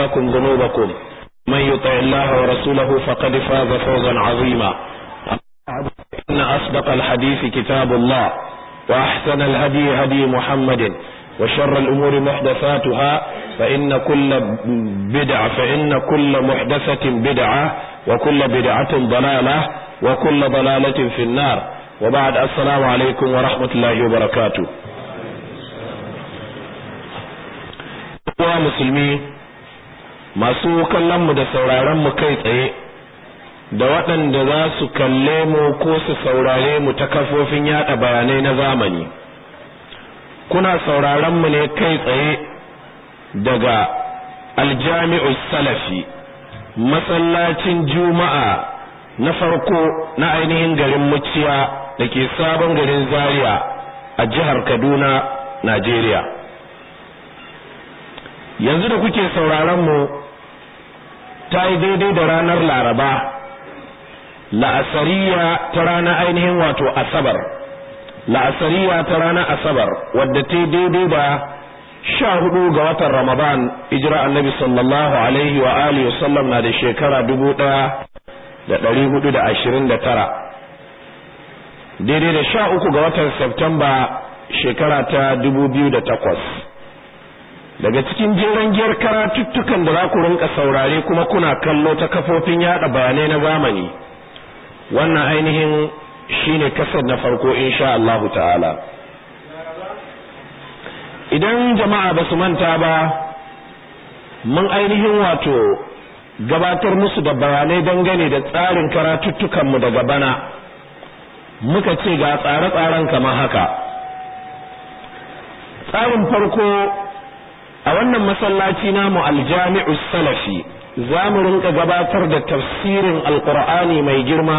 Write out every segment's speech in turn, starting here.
لكم ذنوبكم من يطع الله ورسوله فقد فاز فوزا عظيما إن أصدق الحديث كتاب الله وأحسن الهدي هدي محمد وشر الأمور محدثاتها فإن كل بدعة فإن كل محدثة بدعة وكل بدعة ضلالة وكل ضلالة في النار وبعد السلام عليكم ورحمة الله وبركاته wa musulmi masu kallonmu da sauraronmu kai tsaye da waɗanda za su kalle mu ko su saurare mu ta kafofin yada bayanai na zamani kuna sauraronmu ne kai tsaye daga aljami'u salafi masallacin juma'a na farko na ainihin garin muciya da ke sabon garin zaria a jihar kaduna najeriya yanzu da kuke sauraron mu ta yi daidai da ranar laraba la'asariya ta ranar ainihin wato asabar la'asariya ta ranar asabar wadda ta yi daidai da sha hudu ga watan ramadan ijira annabi sallallahu alaihi wa alihi wasallam na da shekara dubu daya da dari hudu da ashirin da tara daidai da sha uku ga watan septemba shekara ta dubu biyu da takwas daga cikin jeren giyar karatuttukan da za ku rinka saurare kuma kuna kallo ta kafofin yada bayanai na zamani wannan ainihin shine kasar na farko insha Allahu ta'ala idan jama'a ba su manta ba mun ainihin wato gabatar musu da bayanai dangane da tsarin karatuttukanmu daga bana muka ce ga tsare-tsaren kamar haka tsarin farko a wannan masallaci namu aljami'u salafi za mu rinka gabatar da tafsirin alkur'ani mai girma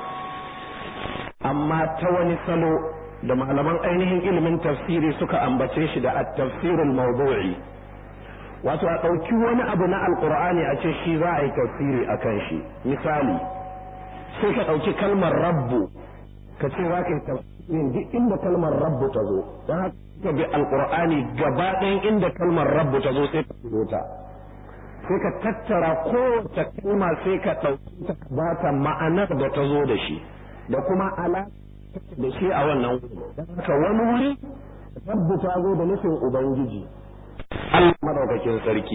amma ta wani salo da malaman ainihin ilimin tafsiri suka ambace shi da at-tafsirul mawdu'i wato a ɗauki wani abu na alkur'ani a ce shi za a yi tafsiri a kan shi misali sai ka ɗauki kalmar rabbu ka ce za ka yi tafsirin duk inda kalmar rabbu ta zo don haka ka bi alkur'ani gaba ɗayan inda kalmar rabbu ta zo sai ka fito ta sai ka tattara kowace kalma sai ka ɗauki ta ba ta ma'anar da ta zo da shi da kuma alaƙa da shi a wannan wuri don haka wani wuri rabbu ta zo da nufin ubangiji Allah madaukakin sarki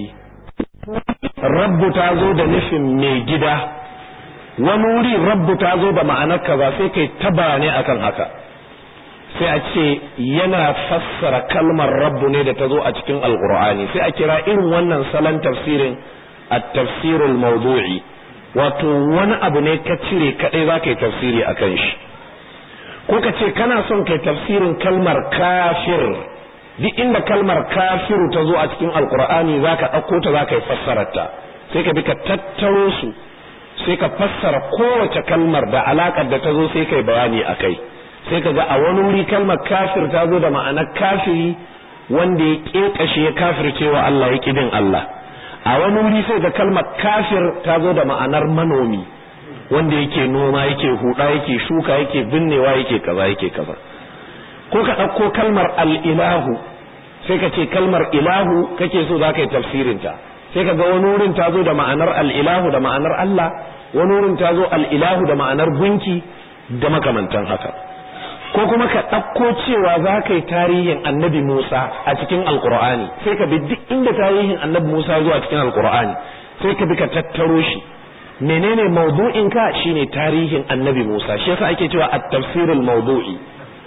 rabbu ta zo da nufin mai gida wani wuri rabbu ta zo da ma'anar kaza sai kai ta bayanai akan haka sai a ce yana fassara kalmar rabbu ne da ta zo a cikin alkur'ani sai a kira irin wannan salon tafsirin a tafsirul mawdu'i wato wani abu ne ka cire kadai za ka yi tafsiri a kan shi ko ka ce kana son kai tafsirin kalmar kafir duk inda kalmar kafiru ta zo a cikin alkur'ani za ka ɗauko ta za ka yi fassararta sai ka bi ka tattaro su sai ka fassara kowace kalmar da alaƙar da ta zo sai ka yi bayani a kai sai ka ga a wani wuri kalmar kafir ta zo da ma'anar kafiri wanda ya ƙeƙashe ya kafircewa Allah ya ƙidin Allah a wani wuri sai ga kalmar kafir ta zo da ma'anar manomi wanda yake noma yake huda yake shuka yake binnewa yake kaza yake kaza ko ka ɗauko kalmar al'ilahu sai ka ce kalmar ilahu kake so za ka yi tafsirinta sai ka ga wani wurin ta zo da ma'anar al'ilahu da ma'anar Allah wani wurin ta zo al'ilahu da ma'anar gunki da makamantan haka ko kuma ka ɗauko cewa za ka yi tarihin annabi Musa a cikin alkur'ani sai ka bi duk inda tarihin annabi Musa zuwa cikin alkur'ani sai ka bi ka tattaro shi menene mawdu'in ka shine tarihin annabi Musa shi yasa ake cewa at-tafsirul mawdu'i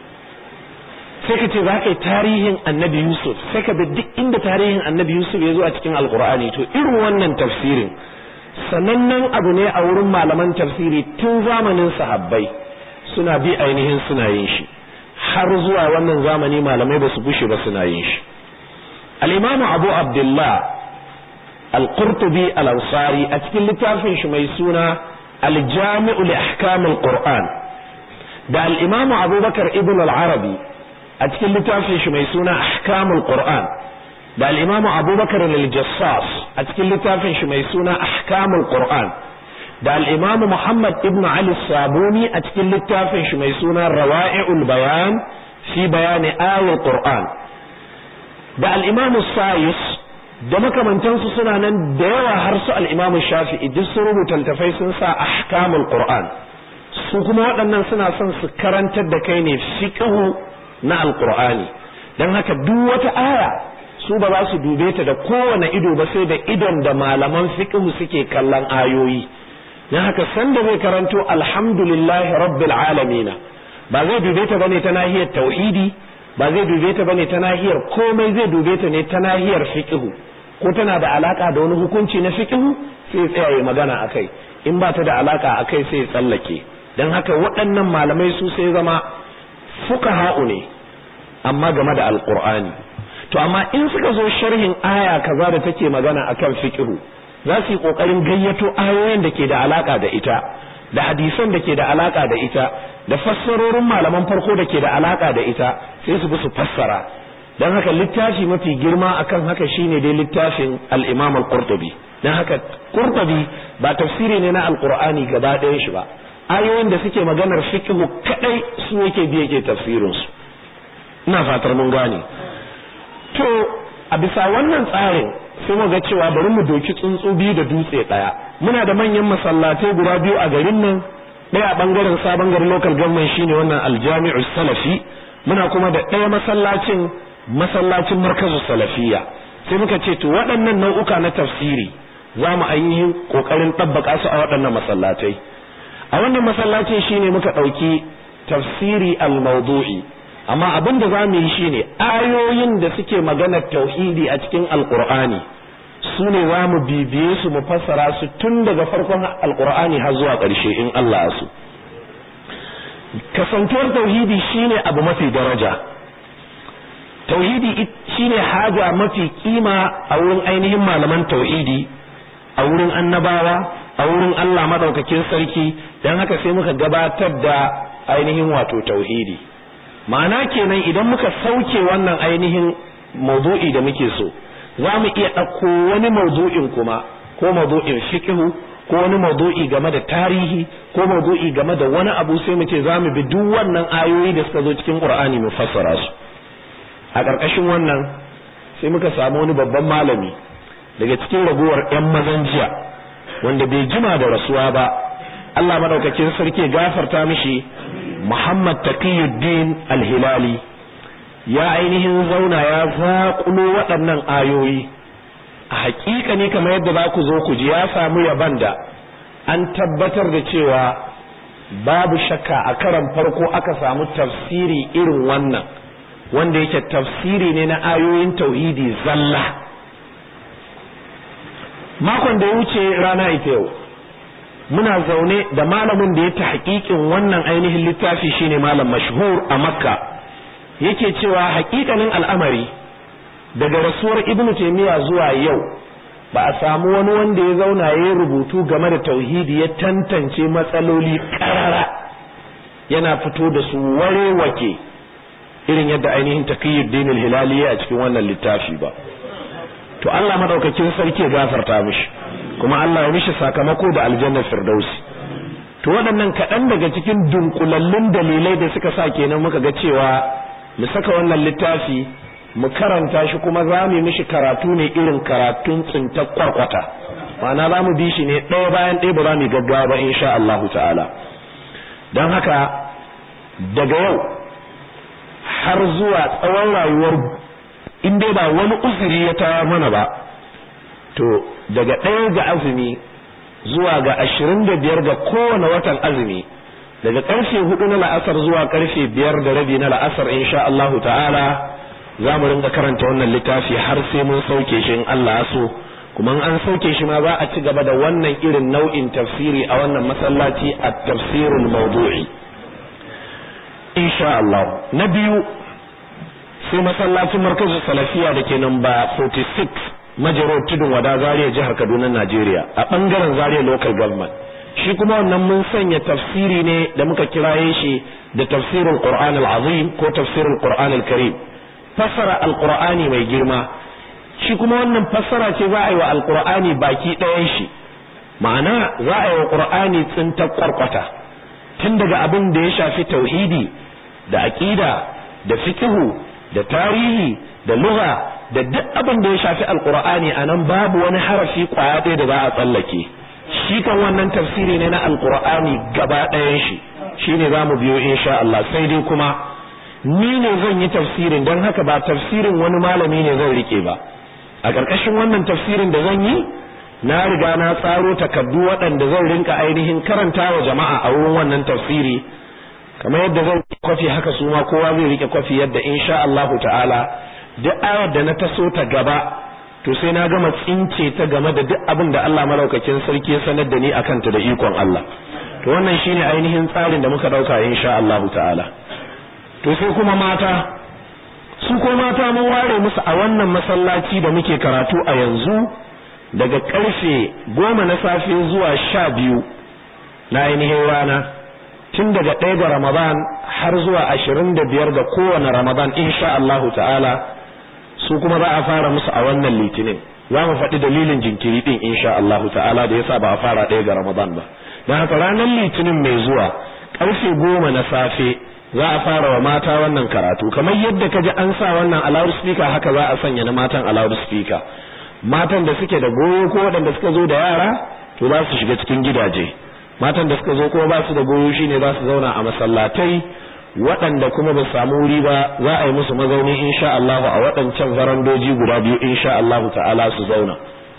sai ka ce za ka yi tarihin annabi Yusuf sai ka bi duk inda tarihin annabi Yusuf ya zo a cikin alkur'ani to irin wannan tafsirin sanannen abu ne a wurin malaman tafsiri tun zamanin sahabbai suna bi ainihin suna yin shi har zuwa wannan zamani malamai ba su bushe ba suna yin shi al-imamu abu abdullah al-qurtubi al-ansari a cikin littafin shi mai suna al-jami'u li ahkam al-qur'an da al-imamu abubakar ibn al-arabi a cikin littafin shi mai suna ahkam al-qur'an da al-imamu abubakar al-jassas a cikin littafin shi mai suna ahkam al-qur'an da al'imamu Muhammad ibn Ali Sabuni a cikin littafin shi mai suna Rawa'i'ul Bayan fi bayani ayar Qur'an da al'imamu Sayus da makamantansu suna nan da yawa har su al-Imam Shafi'i duk sun rubuta littafai sun sa ahkamul Qur'an su kuma waɗannan suna son su karantar da kai ne fiqhu na al-Qur'ani dan haka duk wata aya su ba za su dube ta da kowane ido ba sai da idon da malaman fiqhu suke kallon ayoyi dan haka sanda zai karanto alhamdulillahi rabbil alamin ba zai dube ta bane ta nahiyar tauhidi ba zai dube ta bane ta nahiyar komai zai dube ta ne ta nahiyar fiqhu ko tana da alaka da wani hukunci na fiqhu sai tsaya ya magana akai in ba ta da alaka akai sai tsallake dan haka waɗannan malamai su sai zama fuqaha'u ne amma game da alqur'ani to amma in suka zo sharhin aya kaza da take magana akan fiqhu za su yi kokarin gayyato ayoyin da ke da alaka da ita da hadisan da ke da alaka da ita da fassarorin malaman farko da ke da alaka da ita sai su bi su fassara dan haka littafi mafi girma akan haka shine dai littafin al-Imam al-Qurtubi dan haka Qurtubi ba tafsiri ne na al-Qur'ani gaba ɗayan shi ba ayoyin da suke maganar fiqh kadai su yake biye ke tafsirin su ina fatar mun gane to a bisa wannan tsarin sai mu ga cewa bari mu doki tsuntsu biyu da dutse daya muna da manyan masallatai guda biyu a garin nan ɗaya a bangaren sabon garin local government shine wannan aljami'u salafi muna kuma da ɗaya masallacin masallacin markazu salafiya sai muka ce to waɗannan nau'uka na tafsiri za mu ainihin ƙoƙarin ɗabbaka su a waɗannan masallatai a wannan masallacin shine muka ɗauki tafsiri al-mawdu'i amma abin da za mu yi shine ayoyin da suke maganar tauhidi a cikin alqur'ani su ne za mu bibiye su mu fassara su tun daga farkon alqur'ani har zuwa ƙarshe in Allah ya so kasantuwar tauhidi shine abu mafi daraja tauhidi shine haja mafi kima a wurin ainihin malaman tauhidi a wurin annabawa a wurin Allah madaukakin sarki dan haka sai muka gabatar da ainihin wato tauhidi ma'ana kenan idan muka sauke wannan ainihin mawdu'i da muke so za mu iya ɗauko wani mawdu'in kuma ko mawdu'in fiqhu ko wani mawdu'i game da tarihi ko mawdu'i game da wani abu sai mu ce za mu bi duk wannan ayoyi da suka zo cikin Qur'ani mu fassara su a ƙarƙashin wannan sai muka samu wani babban malami daga cikin raguwar 'yan mazan jiya wanda bai jima da rasuwa ba Allah madaukakin sarki gafarta mishi Muhammad Taqiyuddin Al-Hilali ya ainihin zauna ya zaƙulo waɗannan ayoyi a haƙiƙa ne kamar yadda za ku zo ku ji ya samu yaban da an tabbatar da cewa babu shakka a karan farko aka samu tafsiri irin wannan wanda yake tafsiri ne na ayoyin tauhidi zalla makon da ya wuce rana ita yau muna zaune da malamin da ya ta hakikin wannan ainihin littafi shine malam mashhur a makka yake cewa hakikanin al'amari daga rasuwar ibnu taymiya zuwa yau ba a samu wani wanda ya zauna ya rubutu game da tauhidi ya tantance matsaloli karara yana fito da su warewake irin yadda ainihin taqiyuddin al-hilali a cikin wannan littafi ba to Allah madaukakin sarki ya gafarta mishi kuma Allah ya mishi sakamako da aljannar firdausi to waɗannan kaɗan daga cikin dunkulallun dalilai da suka sa kenan muka ga cewa mu saka wannan littafi mu karanta shi kuma za mu mishi karatu ne irin karatun tsintar kwarkwata ma'ana za mu bi shi ne ɗaya bayan ɗaya ba za mu gaggawa ba insha Allah ta'ala don haka daga yau har zuwa tsawon rayuwar in dai ba wani uzuri ya tawa mana ba to daga ɗaya ga azumi zuwa ga ashirin da biyar ga kowane watan azumi daga ƙarfe hudu na la'asar zuwa ƙarfe biyar da rabi na la'asar insha Allahu ta'ala za mu ringa karanta wannan littafi har sai mun sauke shi in Allah ya so kuma an sauke shi ma za a ci gaba da wannan irin nau'in tafsiri a wannan masallaci a tafsirul mawdu'i insha Allah na biyu sai masallacin markazin salafiya da ke namba 46 majaro tudun wada zaria jihar kaduna najeriya a bangaren zaria local government shi kuma wannan mun sanya tafsiri ne da muka kiraye shi da tafsirin qur'an al-azim ko tafsirin qur'an al-karim fassara al-qur'ani mai girma shi kuma wannan fassara ce za a yi wa al-qur'ani baki ɗayan shi ma'ana za a yi wa qur'ani tsintar kwarkwata tun daga abin da ya shafi tauhidi da aqida da fiqhu da tarihi da lugha da duk abin da ya shafi alqur'ani anan babu wani harafi kwaya ɗaya da za a tsallake shi kan wannan tafsiri ne na alqur'ani gaba ɗayan shi shine zamu biyo insha Allah sai dai kuma ni ne zan yi tafsirin don haka ba tafsirin wani malami ne zan rike ba a ƙarƙashin wannan tafsirin da zan yi na riga na tsaro takardu waɗanda zan rinka ainihin karanta wa jama'a a wurin wannan tafsiri kamar yadda zan kwafi haka su ma kowa zai rike kwafi yadda insha Allahu ta'ala duk ayar da na taso ta gaba to sai na gama tsince ta game da duk abin da Allah malaukakin sarki ya sanar da ni akan ta da ikon Allah to wannan shine ainihin tsarin da muka dauka insha Allahu ta'ala to sai kuma mata su ko mata mun ware musu a wannan masallaci da muke karatu a yanzu daga karfe goma na safe zuwa sha biyu na ainihin rana tun daga ɗaya ga ramadan har zuwa ashirin da biyar ga kowane ramadan insha Allahu ta'ala su kuma za a fara musu a wannan litinin za mu faɗi dalilin jinkiri ɗin insha Allahu ta'ala da yasa ba a fara ɗaya ga ramadan ba don haka ranar litinin mai zuwa ƙarfe goma na safe za a fara wa mata wannan karatu kamar yadda ka ji an sa wannan a loudspeaker haka za a sanya na matan a loudspeaker matan da suke da goyo ko waɗanda suka zo da yara to za su shiga cikin gidaje matan da suka zo kuma ba su da goyo shine za su zauna a masallatai waɗanda kuma ba samu wuri ba za a yi musu mazauni insha Allah a waɗancan farandoji guda biyu insha Allah ta'ala su zauna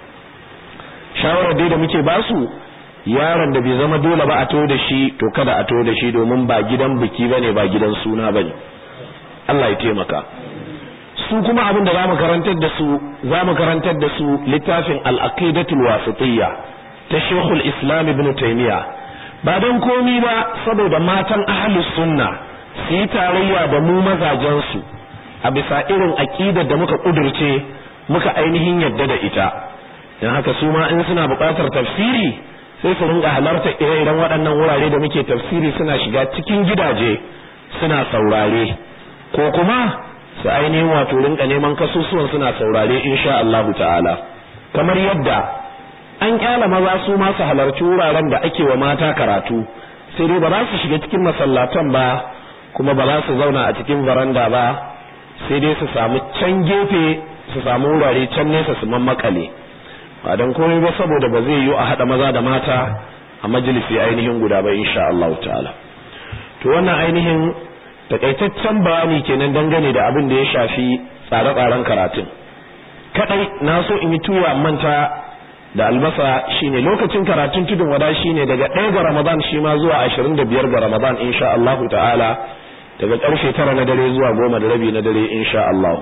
shawarar dai da muke ba su yaron da bai zama dole ba a to da shi to kada a to da shi domin ba gidan biki bane ba gidan suna bane Allah ya taimaka su kuma abin da zamu karantar da su zamu karantar da su littafin al-aqidatul wasitiyya ta Sheikhul Islam Ibn Taymiyyah ba don komi ba saboda matan ahlus sunna su yi tarayya da mu mazajen su a bisa irin aqidar da muka kudurce muka ainihin yadda da ita dan haka su ma in suna buƙatar tafsiri sai su ringa halarta ire-iren waɗannan wurare da muke tafsiri suna shiga cikin gidaje suna saurare ko kuma su ainihin wato rinka neman kasusuwan suna saurare insha Allah ta'ala kamar yadda an kyala maza su ma su halarci wuraren da ake wa mata karatu sai dai ba za su shiga cikin masallatan ba kuma ba za su zauna a cikin varanda ba sai dai su samu can gefe su samu wurare can nesa su mammakale ba dan komai ba saboda ba zai yi a hada maza da mata a majalisi ainihin guda ba insha Allah ta'ala to wannan ainihin takaitaccen bayani kenan dangane da abin da ya shafi tsare-tsaren karatun kadai na so in yi tuwa manta da albasa shine lokacin karatun tudun wada shine daga 1 ga Ramadan shi ma zuwa 25 ga Ramadan insha Allah ta'ala daga karfe 9 na dare zuwa 10 da rabi na dare insha Allah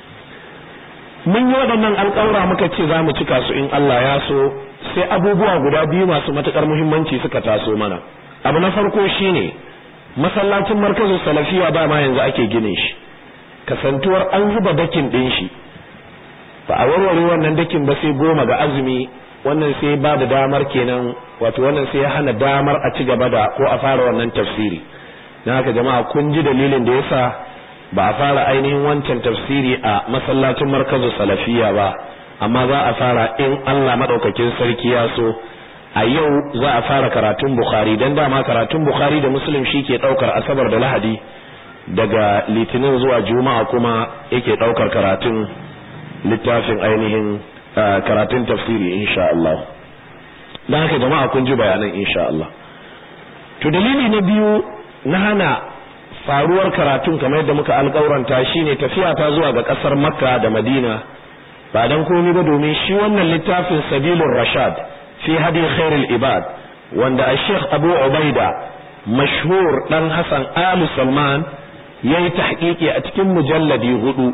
mun yi waɗannan alƙawura muka ce za mu cika su in Allah ya so sai abubuwa guda biyu masu matuƙar muhimmanci suka taso mana abu na farko shine masallacin markazin salafiya ba ma yanzu ake ginin shi kasantuwar an zuba dakin ɗin shi ba a warware wannan dakin ba sai goma ga azumi wannan sai ba da damar kenan wato wannan sai ya hana damar a ci gaba da ko a fara wannan tafsiri na haka jama'a kun ji dalilin da yasa ba a fara ainihin wancan tafsiri a masallacin markazu salafiya ba amma za a fara in Allah madaukakin sarki ya so a yau za a fara karatun bukhari dan dama karatun bukhari da muslim ke daukar asabar da lahadi daga litinin zuwa juma'a kuma yake daukar karatun littafin ainihin karatun tafsiri insha Allah dan haka jama'a kun ji bayanan insha Allah to dalili na biyu na hana faruwar karatun kamar yadda muka alƙauranta shine tafiya ta zuwa ga ƙasar Makka da Madina ba dan komai ba domin shi wannan littafin Sabilur Rashad fi hadi khairul ibad wanda Sheikh Abu Ubaida mashhur dan Hassan Al Salman yayi tahqiqi a cikin mujalladi hudu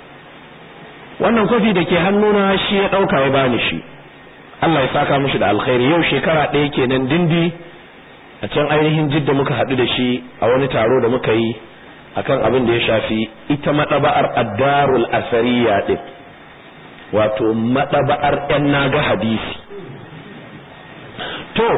wannan kofi da ke hannuna shi ya dauka ya bani shi Allah ya saka mishi da alkhairi yau shekara ɗaya kenan dindi a can ainihin jidda muka haɗu da shi a wani taro da muka yi akan abin da ya shafi ita maɗaba'ar addarul asariya ɗin wato maɗaba'ar ‘yan naga hadisi to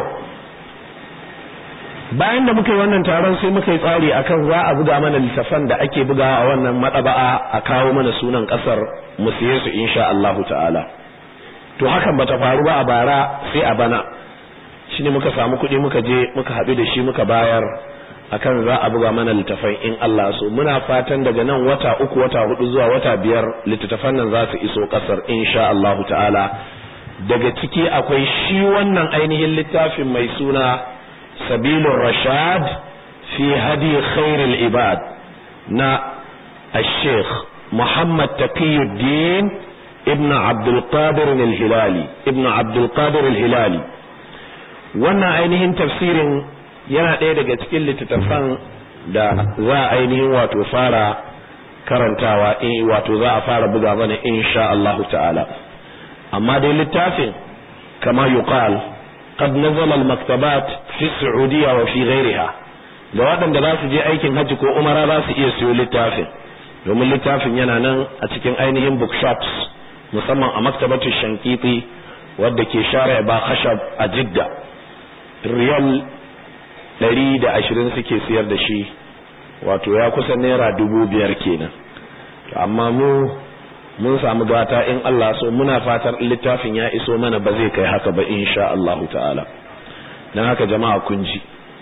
bayan da muka yi wannan taron sai muka yi tsari akan za a buga mana littafan da ake bugawa a wannan maɗaba'a a kawo mana sunan ƙasar mu siye su insha Allahu ta'ala to hakan bata faru ba a bara sai a bana shine muka samu kuɗi muka je muka haɗu da shi muka bayar akan za a buga mana littafai in Allah so muna fatan daga nan wata uku wata hudu zuwa wata biyar littattafan nan za su iso kasar insha Allah ta'ala daga ciki akwai shi wannan ainihin littafin mai suna sabilur rashad fi hadi khairul ibad na الشيخ محمد تقي الدين ابن عبد القادر الهلالي ابن عبد القادر الهلالي wannan ainihin tafsirin yana ɗaya daga cikin littattafan da za a ainihin wato fara karantawa wato za a fara buga mana insha Allah ta'ala amma dai littafin kama yuqal qad nazala al-maktabat fi Saudiya wa fi ghayriha ga waɗanda za su je aikin hajji ko umara za su iya siyo littafin domin littafin yana nan a cikin ainihin bookshops musamman a maktabatu shankiti wadda ke share ba khashab a jidda riyal ɗari da ashirin suke siyar da shi wato ya kusa naira dubu biyar kenan amma mu mun samu gata in Allah so muna fatar littafin ya iso mana ba zai kai haka ba insha Allah ta'ala don haka jama'a kun ji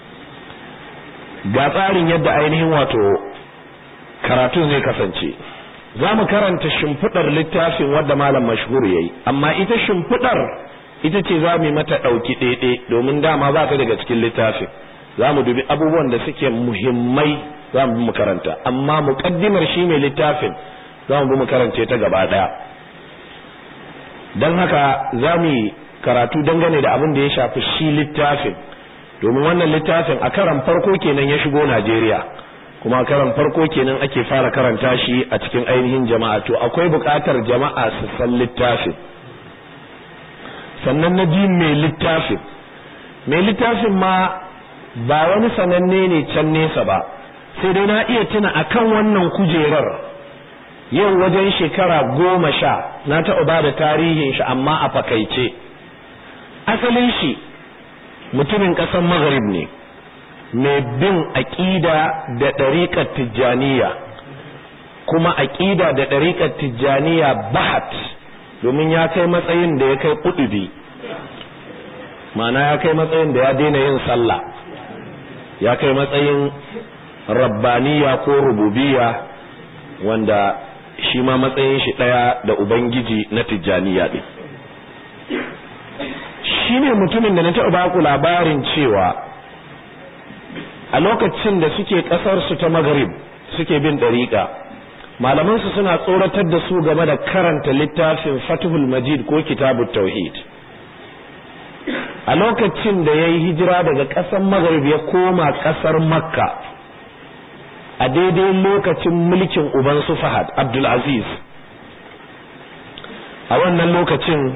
ga tsarin yadda ainihin wato karatun zai kasance za mu karanta shimfiɗar littafin wadda malam mashhur ya yi amma ita shimfiɗar ita ce za mu yi mata ɗauki ɗaiɗe domin dama ba ta daga cikin littafin za mu dubi abubuwan da suke muhimmai za mu bi mu karanta amma muƙaddimar shi mai littafin za mu bi mu karance ta gaba ɗaya don haka za mu yi karatu dangane da abin da ya shafi shi littafin domin wannan littafin a karan farko kenan ya shigo Najeriya kuma karan farko kenan ake fara karanta shi a cikin ainihin jama'a to akwai buƙatar jama'a su san littafin sannan na biyu mai littafin mai littafin ma ba wani sananne ne can nesa ba sai dai na iya tuna akan wannan kujerar yau wajen shekara goma sha na taɓa ba da tarihin shi amma a fakaice asalin shi mutumin ƙasar maghrib ne mai bin aƙida da ɗariƙar tijjaniya kuma aƙida da ɗariƙar tijjaniya bahat domin ya kai matsayin da ya kai ƙudubi ma'ana ya kai matsayin da ya daina yin sallah ya kai matsayin rabbaniya ko rububiya wanda shi ma matsayin shi ɗaya da ubangiji na tijjaniya ɗin shi ne mutumin da na taɓa baku labarin cewa a lokacin da suke ƙasarsu ta magarib suke bin ɗariƙa malamansu suna tsoratar da su game da karanta littafin fatihul majid ko kitabut tauhid a lokacin da ya yi hijira daga ƙasar magarib ya koma ƙasar makka a daidai lokacin mulkin uban su fahad abdulaziz a wannan lokacin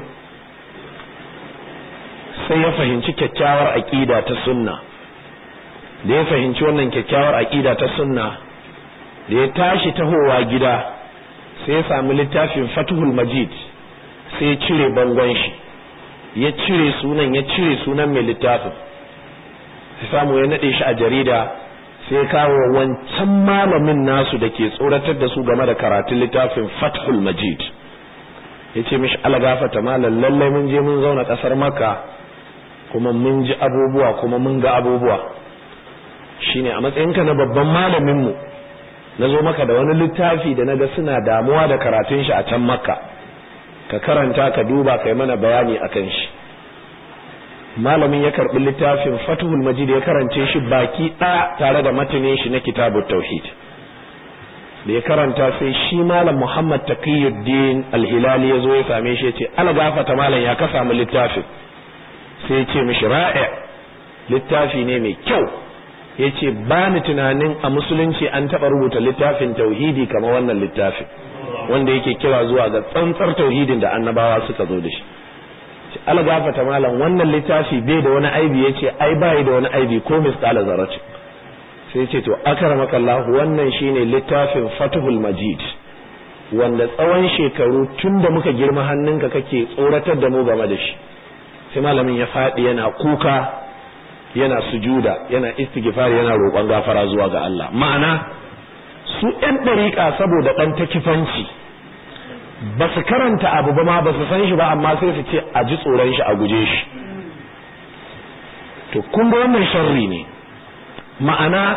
sai ya fahimci kyakkyawar aƙida ta sunna da ya fahimci wannan kyakkyawar aƙida ta sunna da ya tashi tahowa gida sai ya sami littafin fatuhul majid sai ya cire bangon shi ya cire sunan ya cire sunan mai littafin sai samu ya nade shi a jarida sai ya kawo wancan malamin nasu da ke tsoratar da su game da karatun littafin fathul majid ya ce mishi alagafata malam lallai mun je mun zauna kasar makka kuma mun ji abubuwa kuma mun ga abubuwa shine a matsayinka na babban malaminmu na zo maka da wani littafi da naga suna damuwa da karatun shi a can makka ka karanta ka duba kai mana bayani akan shi malamin ya karbi littafin fatuhul majid ya karance shi baki ɗaya tare da matanin shi na kitabut tauhid da ya karanta sai shi malam muhammad taqiyuddin al-hilali ya zo ya same shi ya ce ala gafata malam ya ka samu littafin sai ya ce mishi ra'i littafi ne mai kyau ya ce ba ni tunanin a musulunci an taɓa rubuta littafin tauhidi kama wannan littafin wanda yake kira zuwa ga tsantsar tauhidin da annabawa suka zo da shi algafata malam wannan littafi bai da wani aibi ya ce ai bai da wani aibi ko misqala zarati sai ce to akramaka Allah wannan shine littafin Fathul Majid wanda tsawon shekaru tun da muka girma hannunka kake tsoratar da mu game da shi sai malamin ya faɗi yana kuka yana sujuda yana istighfar yana roƙon gafara zuwa ga Allah ma'ana su ɗan ɗariƙa saboda ɗan takifanci ba su karanta abu ba ma ba su san shi ba amma sai su ce a ji tsoron shi a guje shi to kun ga wannan sharri ne ma'ana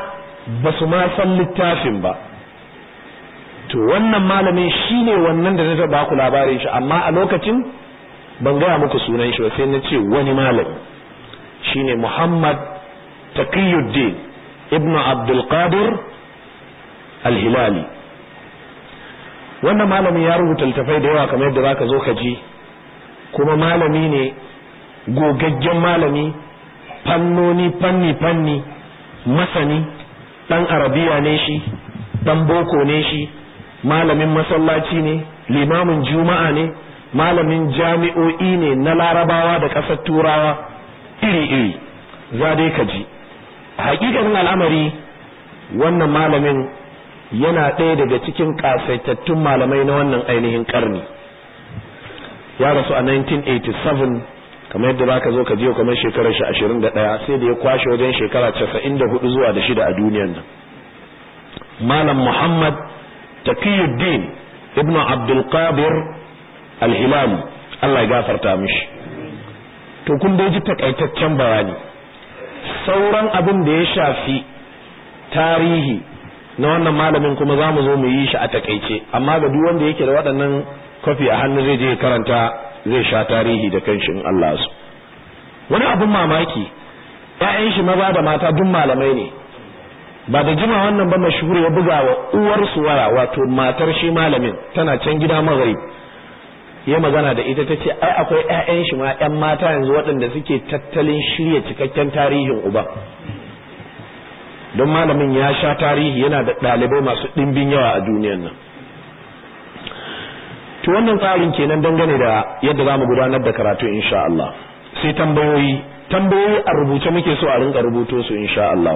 ba su ma san littafin ba to wannan malamin shine wannan da na taɓa ku labarin shi amma a lokacin ban gaya muku sunan shi ba sai na ce wani malami shine Muhammad Taqiyuddin ibnu Abdul Qadir Al-Hilali wannan malami ya rubuta littafai da yawa kamar yadda zaka zo ka ji kuma malami ne gogaggen malami fannoni fanni fanni masani dan arabiya ne shi dan boko ne shi malamin masallaci ne limamin juma'a ne malamin jami'o'i ne na larabawa da ƙasar turawa iri-iri za dai ka ji hakikanin al'amari wannan malamin yana ɗaya daga cikin ƙasaitattun malamai na wannan ainihin ƙarni ya rasu a 1987 kamar yadda za ka zo ka jiyo kamar shekarar shi 21 sai da ya kwashe wajen shekara 94 zuwa da shida a duniyan nan malam muhammad taqiyuddin ibnu abdul qadir al-hilali Allah ya gafarta mishi to kun dai ji takaitaccen bayani sauran abin da ya shafi tarihi na wannan malamin kuma za mu zo mu yi shi a takaice amma ga duk wanda yake da waɗannan kwafi a hannu zai je karanta zai sha tarihi da kanshi in Allah su wani abin mamaki ƴaƴan shi maza da mata duk malamai ne ba da jima wannan ba mashhur ya buga wa uwar su waya wato matar shi malamin tana can gida magharib ya magana da ita tace ai akwai ƴaƴan shi ma ƴan mata yanzu waɗanda suke tattalin shirya cikakken tarihin uba don malamin ya sha tarihi yana da ɗalibai masu ɗimbin yawa a duniyan nan to wannan tsarin kenan dangane da yadda za mu gudanar da karatu insha Allah sai tambayoyi tambayoyi a rubuce muke so a rinka rubuto su insha Allah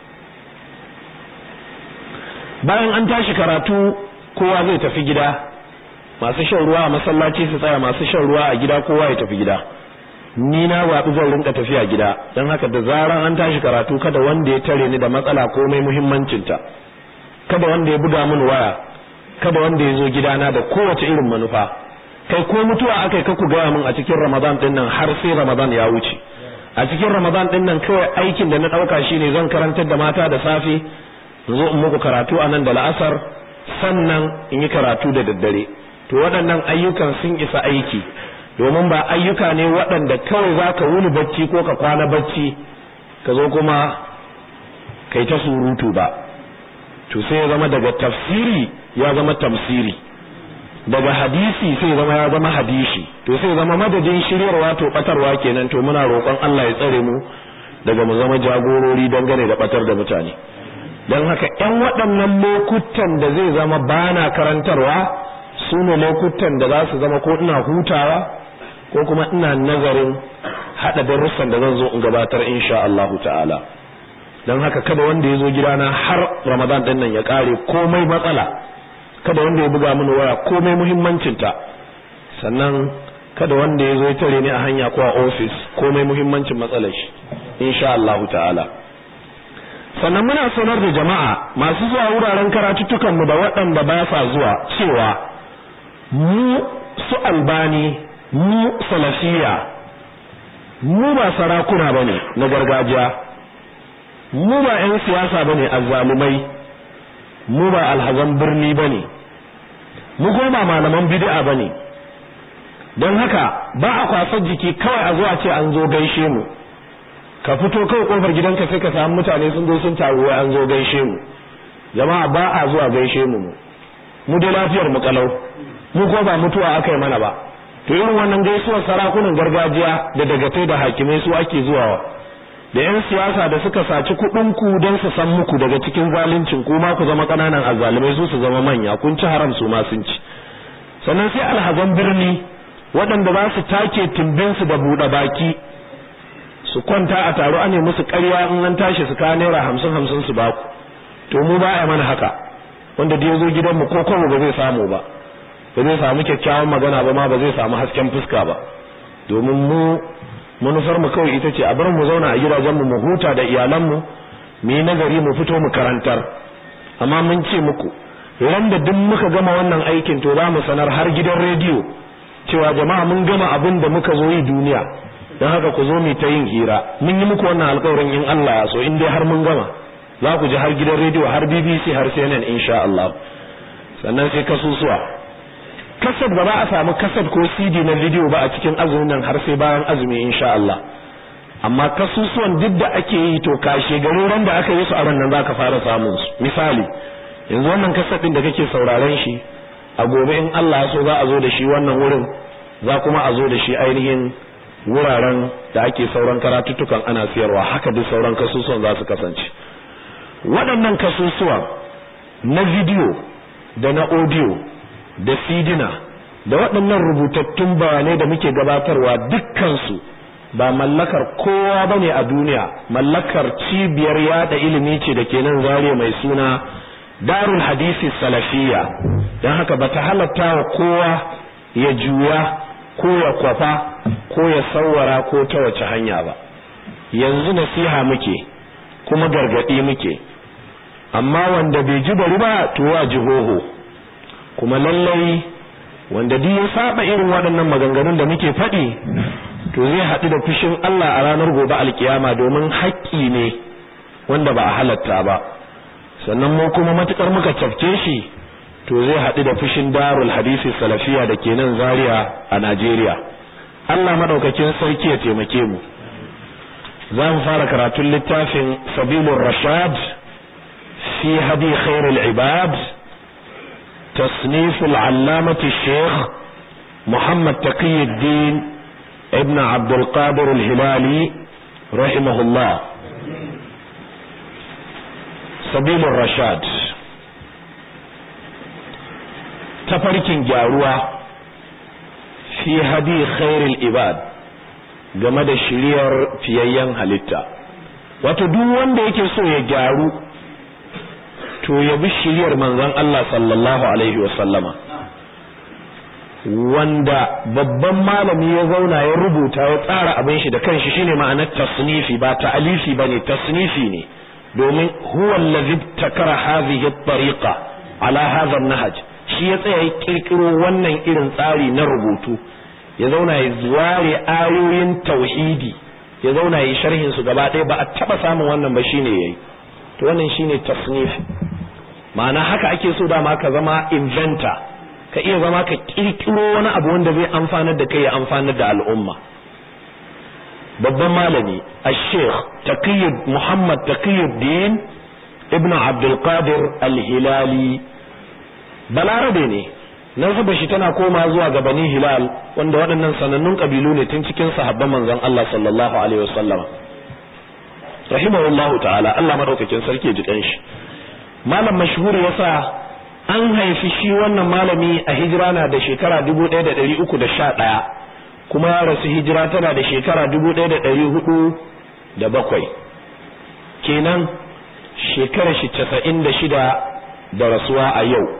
bayan an tashi karatu kowa zai tafi gida masu shan ruwa a masallaci su tsaya masu shan ruwa a gida kowa ya tafi gida ni na zaɓi zan rinka tafiya gida don haka da zaran an tashi karatu kada wanda ya tare ni da matsala komai muhimmancinta kada wanda ya buga min waya kada wanda ya zo gidana da kowace irin manufa kai ko mutuwa aka yi ku gaya min a cikin ramadan din nan har sai ramadan ya wuce a cikin ramadan din nan kawai aikin da na ɗauka shine zan karantar da mata da safe in zo in muku karatu a nan da la'asar sannan in yi karatu da daddare to waɗannan ayyukan sun isa aiki domin ba ayyuka ne waɗanda kawai za ka wuni bacci ko ka kwana bacci ka zo kuma kai ta surutu ba to sai ya zama daga tafsiri ya zama tamsiri daga hadisi sai zama ya zama hadisi to sai zama madadin shiryarwa to batarwa kenan to muna roƙon Allah ya tsare mu daga mu zama jagorori dangane da batar da mutane don haka ƴan waɗannan lokutan da zai zama bana karantarwa su ne lokutan da za su zama ko ina hutawa ko kuma ina nazarin haɗa darussan da zan zo in gabatar insha Allahu ta'ala don haka kada wanda ya zo gidana har ramadan ɗin nan ya ƙare komai matsala kada wanda ya buga mini waya komai muhimmancinta sannan kada wanda ya zo ya tare ni a hanya ko a ofis komai muhimmancin matsalar shi insha Allahu ta'ala sannan muna sanar da jama'a masu zuwa wuraren karatuttukan mu da waɗanda ba sa zuwa cewa mu su albani mu salafiya mu ba sarakuna bane na gargajiya mu ba 'yan siyasa bane azzalumai mu ba alhazan birni bane mu kuma ba malaman bid'a bane don haka ba a kwasar jiki kawai a zuwa ce an zo gaishe mu ka fito kawai kofar gidanka sai ka samu mutane sun zo sun taru wai an zo gaishe mu jama'a ba a zuwa gaishe mu mu dai lafiyar mu kalau mu ko ba mutuwa aka yi mana ba to irin wannan gaisuwar sarakunan gargajiya da dagatai da hakimai su ake zuwa da yan siyasa da suka saci kuɗin ku don su san muku daga cikin zaluncin ku ma ku zama ƙananan azzalumai su su zama manya kun ci haram su ma sun ci sannan sai alhazan birni waɗanda za su take timbinsu da buɗe baki su kwanta a taro ane musu ƙarya in an tashi su kawo naira hamsin hamsin su baku to mu ba a mana haka wanda da ya zo gidanmu ko kwabo ba zai samu ba ba zai samu kyakkyawan magana ba ma ba zai samu hasken fuska ba domin mu manufar mu kawai ita ce a bar mu zauna a gidajenmu mu huta da iyalanmu mu yi nazari mu fito mu karantar amma mun ce muku ran da duk muka gama wannan aikin to za mu sanar har gidan rediyo cewa jama'a mun gama abin da muka zo yi duniya don haka ku zo mu ta yin hira mun yi muku wannan alƙawarin in Allah ya so in dai har mun gama za ku ji har gidan rediyo har BBC har CNN insha Allah sannan sai kasusuwa kasad ba za a samu kasad ko CD na video ba a cikin azumin nan har sai bayan azumi insha Allah amma kasusuwan duk da ake yi to kashe garin ran da aka yi su a ran nan zaka fara samun su misali yanzu wannan kasad din da kake sauraren shi a gobe in Allah ya so za a zo da shi wannan wurin za kuma a zo da shi ainihin wuraren da ake sauran karatuttukan ana siyarwa haka duk sauran kasusuwan za su kasance waɗannan kasusuwan na video da na audio da sidina da waɗannan rubutattun bayanai da muke gabatarwa dukkansu ba mallakar kowa bane a duniya mallakar cibiyar yada ilimi ce da ke nan zariya mai suna darul hadisi salafiya don haka ba ta halatta wa kowa ya juya ko ya kwafa ko ya sauwara ko ta wace hanya ba yanzu nasiha muke kuma gargaɗi muke amma wanda bai ji bari ba to wa jihoho kuma lallai wanda duk ya saba irin waɗannan maganganun da muke faɗi to zai haɗu da fushin Allah a ranar gobe alkiyama domin haƙƙi ne wanda ba a halatta ba sannan mu kuma matukar muka cafke shi to zai haɗu da fushin darul hadisi salafiya da ke nan zaria a Najeriya Allah madaukakin sarki ya taimake mu za mu fara karatun littafin sabilur rashad fi hadi khairul ibad تصنيف العلامة الشيخ محمد تقي الدين ابن عبد القادر الهلالي رحمه الله سبيل الرشاد tafarkin gyaruwa fi hadi khairul ibad game da shiriyar fiyayyen halitta wato duk wanda yake so ya gyaru to ya bi shiriyar manzon Allah sallallahu alaihi wasallama wanda babban malami ya zauna ya rubuta ya tsara abin shi da kanshi shine ma'anar tasnifi ba ta'alifi bane tasnifi ne domin huwa allazi takara hadhihi at-tariqa ala hadha an-nahj shi ya tsaya ya kirkiro wannan irin tsari na rubutu ya zauna ya ware ayoyin tauhidi ya zauna ya sharhin su gaba ɗaya ba a taba samun wannan ba shine yayi to wannan shine tasnifi ma'ana haka ake so dama ka zama inventor ka iya zama ka kirkiro wani abu wanda zai amfanar da kai ya amfanar da al'umma babban malami al-sheikh taqiyyud muhammad taqiyyuddin ibnu abdul qadir al-hilali balarabe ne nasabar shi tana koma zuwa ga bani hilal wanda waɗannan sanannun kabilu ne tun cikin sahabban manzon Allah sallallahu alaihi wasallam rahimahullahu ta'ala Allah madaukakin sarki ya ji kanshi malam mashhur yasa an haifi shi wannan malami a hijira na da shekara 1311 kuma ya rasu hijira tana da shekara 1407 kenan shekara shi 96 da rasuwa a yau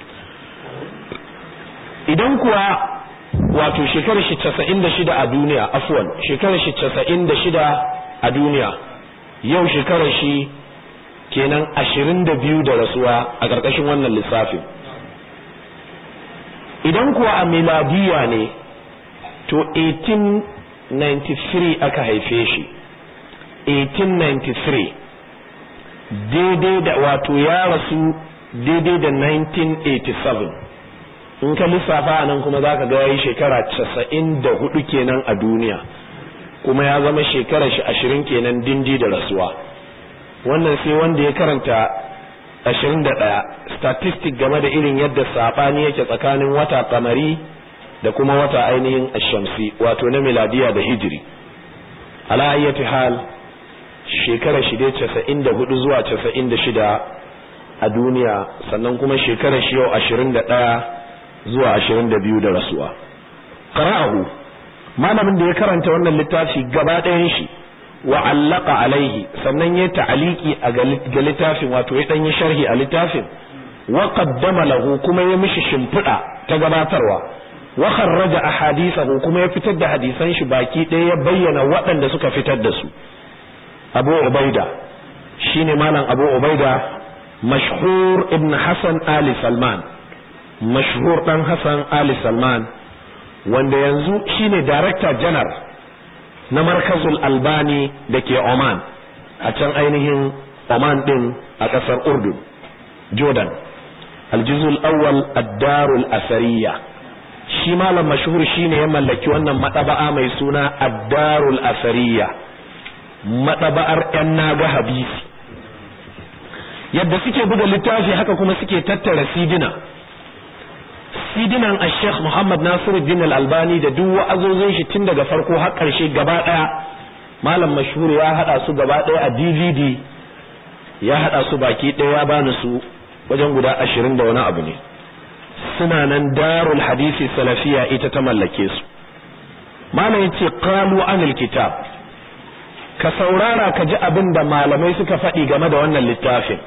idan kuwa wato shekara shi 96 a duniya afwan shekara shi 96 a duniya yau shekara shi kenan ashirin da biyu da rasuwa a ƙarƙashin wannan lissafin idan kuwa a miladiya ne to 1893 aka haife shi 1893 daidai da wato ya rasu daidai da 1987 in ka lissafa a nan kuma za ka ga yayi shekara 94 kenan a duniya kuma ya zama shekarar shi ashirin kenan dindi da rasuwa wannan sai wanda ya karanta 21 statistic game da irin yadda sabani yake tsakanin wata kamari da kuma wata ainihin ashamsi wato na miladiya da hijiri ala ayyati hal shekara shi dai 94 zuwa 96 a duniya sannan kuma shekarar shi yau 21 zuwa 22 da rasuwa qara'ahu malamin da ya karanta wannan littafi gaba ɗayan shi wa allaka alaihi sannan ya ta'aliki a ga littafin wato ya dan yi sharhi a littafin wa qaddama lahu kuma ya mishi shimfiɗa ta gabatarwa wa kharraja ahadithahu kuma ya fitar da hadisan shi baki ɗaya ya bayyana waɗanda suka fitar da su Abu Ubaida shine malam Abu Ubaida mashhur ibn Hassan Ali Salman mashhur dan Hassan Ali Salman wanda yanzu shine director general na markazul albani da ke oman a can ainihin Oman din a ƙasar Urdun Jordan aljizul awwal ad-darul asariya shi malam mashhur shine ya mallaki wannan madaba'a mai suna ad-darul asariya madaba'ar yan naga habisi yadda suke buga littafi haka kuma suke tattara sidina sidinan al-sheikh Muhammad Nasiruddin al-Albani da duk wa'azozin shi tun daga farko har ƙarshe gaba ɗaya malam mashhur ya hada su gaba ɗaya a DVD ya hada su baki ɗaya ya bani su wajen guda ashirin da wani abu ne suna nan darul hadisi salafiya ita ta mallake su malam yace qalu anil kitab ka saurara ka ji abin da malamai suka faɗi game da wannan littafin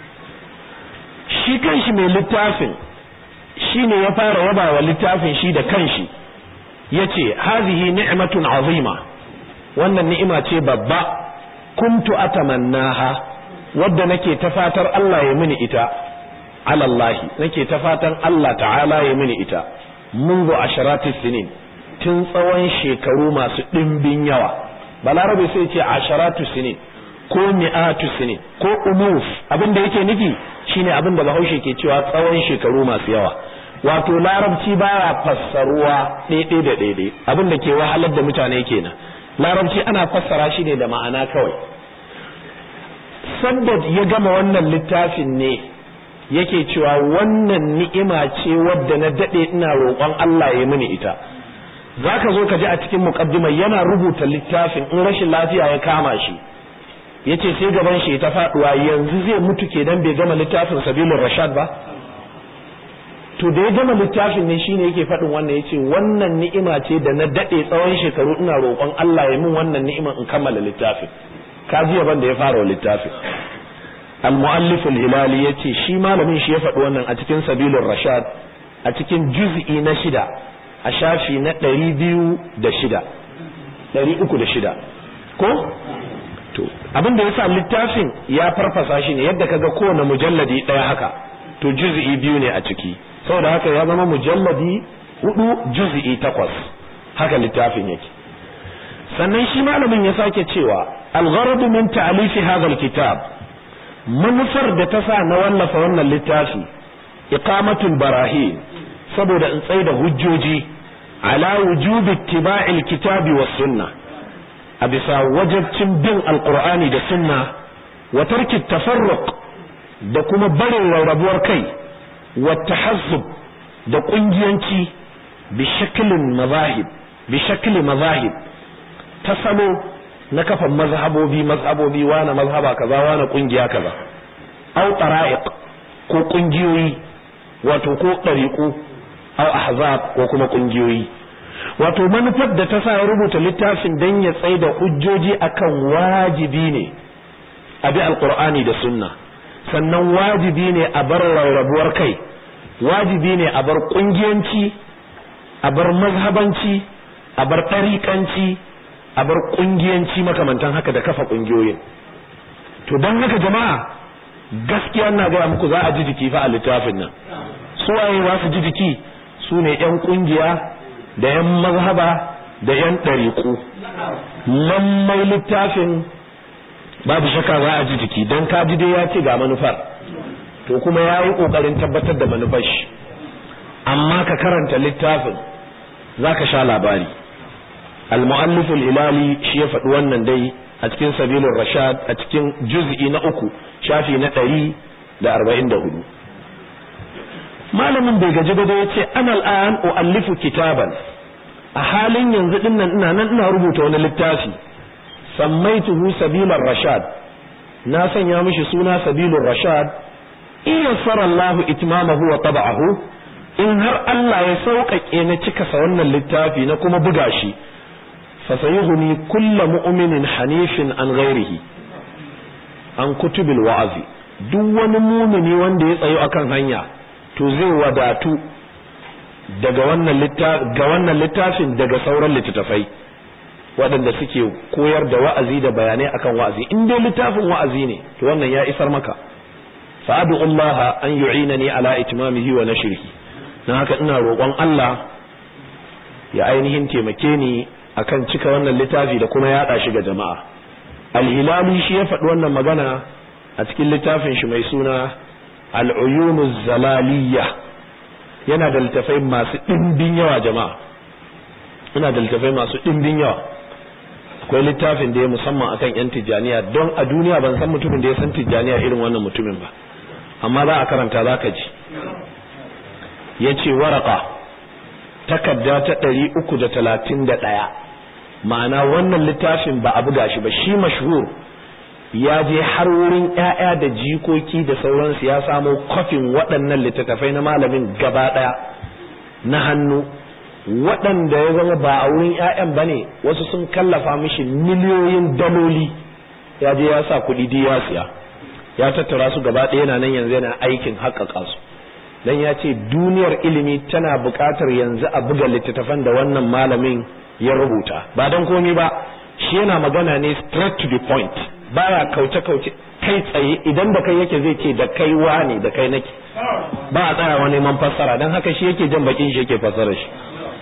shi kanshi mai littafin shine ya fara yaba wa littafin shi da kanshi yace hazihi ni'matun azima wannan ni'ima ce babba kuntu atamannaha wadda nake ta fatar Allah ya mini ita alallahi nake ta fatan Allah ta'ala ya mini ita munzu asharati sinin tun tsawon shekaru masu ɗimbin yawa balarabe sai ce asharatu sinin ko mi'atu sinin ko umuf abin da yake nufi shine abin da bahaushe ke cewa tsawon shekaru masu yawa wato larabci baya fassaruwa ɗaiɗai da ɗaiɗai abin da ke wahalar da mutane kenan larabci ana fassara shi ne da ma'ana kawai sanda ya gama wannan littafin ne yake cewa wannan ni'ima ce wadda na daɗe ina roƙon Allah ya mini ita zaka zo ka ji a cikin muqaddimar yana rubuta littafin in rashin lafiya ya kama shi yace sai gaban shi ta faduwa yanzu zai mutu kenan bai gama littafin sabilur rashad ba to da ya gama littafin ne shine yake faɗin wannan yace wannan ni'ima ce da na dade tsawon shekaru ina roƙon Allah ya min wannan ni'ima in kammala littafin ka ji yaban da ya fara littafin al-muallif al-hilali yace shi malamin shi ya faɗi wannan a cikin sabilur rashad a cikin juz'i na shida a shafi na ɗari biyu da shida ɗari uku da shida ko to abin da yasa littafin ya farfasa shi ne yadda kaga kowane mujalladi ɗaya haka to juz'i biyu ne a ciki saboda haka ya zama mujalladi hudu juz'i takwas haka littafin yake sannan shi malamin ya sake cewa al-gharadu min ta'lifi hadha al-kitab manufar da ta sa na wallafa wannan littafi iqamatul barahin saboda in tsaye da hujjoji ala wujubi ittiba'il kitabi was sunnah a bisa wajabcin bin alqur'ani da sunna wa tarki tafarruq da kuma barin rarrabuwar kai wa tahazzub da kungiyanci bi shaklin mazahib bi shakli mazahib ta salo na kafa mazhabobi mazhabobi wani mazhaba kaza wani kungiya kaza au tara'iq ko kungiyoyi wato ko dariqu au ahzab ko kuma kungiyoyi wato manufar da ta sa ya rubuta littafin dan ya tsaye da hujjoji akan wajibi ne a bi alqur'ani da sunna sannan wajibi ne a bar rarrabuwar kai wajibi ne a bar kungiyanci a bar mazhabanci a bar ɗariƙanci a bar kungiyanci makamantan haka da kafa kungiyoyin to don haka jama'a gaskiya na gaya muku za a ji jiki fa a littafin nan su waye za su ji jiki su ne yan kungiya da yan mazhaba da yan ɗariƙu lallai littafin babu shakka za a ji jiki don ka ji dai ya ce ga manufar to kuma ya yi ƙoƙarin tabbatar da manufar shi amma ka karanta littafin za ka sha labari al-mu'allif al-hilali shi ya faɗi wannan dai a cikin sabilur rashad a cikin juz'i na uku shafi na ɗari da arba'in da hudu malamin bai gaji ba ya ce ana al'an u'allifu kitaban a halin yanzu din nan ina nan ina rubuta wani littafi sammaituhu sabilar rashad na sanya mishi suna sabilur rashad in yassara Allah itmamahu wa tab'ahu in har Allah ya sauƙaƙe na cika sa wannan littafi na kuma buga shi fa sayughni kullu mu'minin hanifin an ghairihi an kutubil wa'azi duk wani mumini wanda ya tsayo akan hanya to zai wadatu daga wannan littafin ga wannan littafin daga sauran littattafai waɗanda suke koyar da wa'azi da bayanai akan wa'azi in dai littafin wa'azi ne to wannan ya isar maka fa'adu Allah an yu'inani ala itmamihi wa nashrihi dan haka ina roƙon Allah ya ainihin taimake ni akan cika wannan littafi da kuma yaɗa shi ga jama'a al-hilali shi ya faɗi wannan magana a cikin littafin shi mai suna al'uyunu zalaliya yana da littafai masu ɗimbin yawa jama'a yana da littafai masu ɗimbin yawa akwai littafin da ya musamman akan yan tijjaniya don a duniya ban san mutumin da ya san tijjaniya irin wannan mutumin ba amma za a karanta za ka ji ya ce waraka takarda ta ɗari uku da talatin da ɗaya ma'ana wannan littafin ba a buga shi ba shi mashhur ya je har wurin ƴaƴa da jikoki da sauransu ya samo kwafin waɗannan littattafai na malamin gaba ɗaya na hannu waɗanda ya zama ba a wurin ƴaƴan ba ne wasu sun kallafa mishi miliyoyin daloli ya je ya sa kuɗi di ya siya ya tattara su gaba ɗaya yana nan yanzu yana aikin haƙaƙa su dan ya ce duniyar ilimi tana buƙatar yanzu a buga littattafan da wannan malamin ya rubuta ba don komi ba shi yana magana ne straight to the point baya kauce-kauce kai tsaye idan da kai yake zai ce da kai wane da kai nake ba a tsayawa neman fassara don haka shi yake jan bakin shi yake fassara shi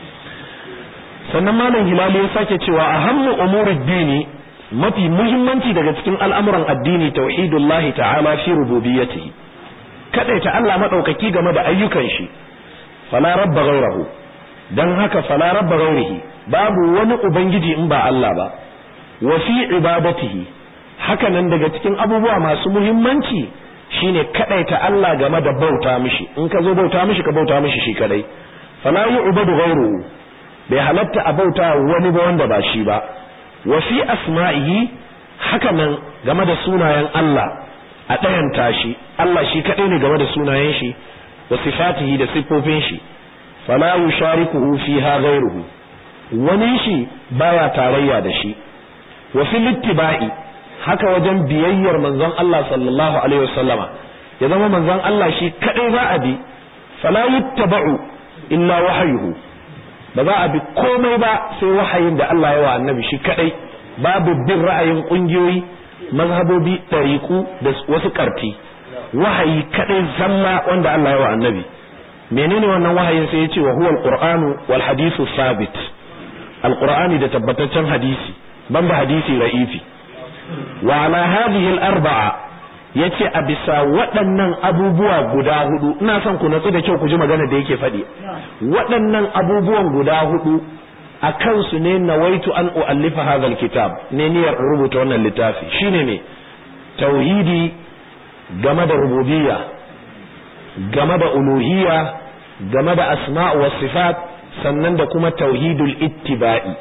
sannan malam hilali ya sake cewa a hammu umurid dini mafi muhimmanci daga cikin al'amuran addini tauhidullahi ta'ala fi rububiyyatihi kadaita Allah madaukaki game da ayyukan shi fala rabba ghairahu dan haka fala rabba ghairihi babu wani ubangiji in ba Allah ba wa fi ibadatihi haka nan daga cikin abubuwa masu muhimmanci shine kadaita Allah game da bauta mishi in ka zo bauta mishi ka bauta mishi shi kadai fala yu'badu ghairuhu bai halatta a bauta wani ba wanda ba shi ba wa fi asma'ihi haka nan game da sunayen Allah a ɗayan tashi Allah shi kadai ne game da sunayen shi wa sifatihi da siffofin shi fala yusharikuhu fiha ghairuhu wani shi baya tarayya da shi wa fil ittiba'i haka wajen biyayyar manzon Allah sallallahu alaihi wasallama ya zama manzon Allah shi kadai za a bi fala yuttaba'u illa wahyuhu ba za a bi komai ba sai wahayin da Allah ya wa annabi shi kadai babu bin ra'ayin kungiyoyi mazhabobi tariku da wasu karti wahayi kadai zalla wanda Allah ya wa annabi menene wannan wahayin sai ya ce wa huwa alqur'anu wal hadithu sabit alqur'ani da tabbataccen hadisi banda hadisi ra'ifi wa ala hadhihi al-arba'a yace a bisa waɗannan abubuwa guda hudu ina son ku natsu da kyau ku ji magana da yake faɗi waɗannan abubuwan guda hudu a kansu ne nawaitu an u'allifa hadha al-kitab ne niyyar rubuta wannan littafi shine me tauhidi game da rububiyya game da uluhiyya game da asma'u was sifat sannan da kuma tauhidul ittiba'i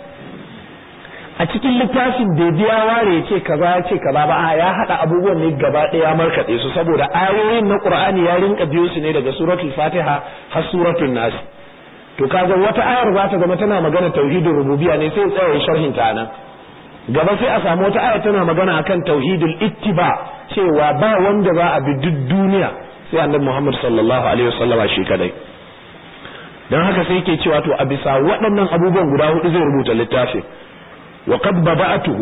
a cikin littafin bai biya ware ya ce kaza ya ce kaza ba ya hada abubuwan ne gaba ɗaya markaɗe su saboda ayoyin na qur'ani ya rinka biyo su ne daga suratul fatiha har suratul nas to kaga wata ayar za ta zama tana magana tauhidul rububiyya ne sai tsaya sharhin ta nan gaba sai a samu wata ayar tana magana akan tauhidul ittiba cewa ba wanda za a bi duk duniya sai annabi Muhammad sallallahu alaihi wasallama shi kadai dan haka sai yake cewa to a bisa waɗannan abubuwan guda hudu zai rubuta littafin wa qad bada'atuhu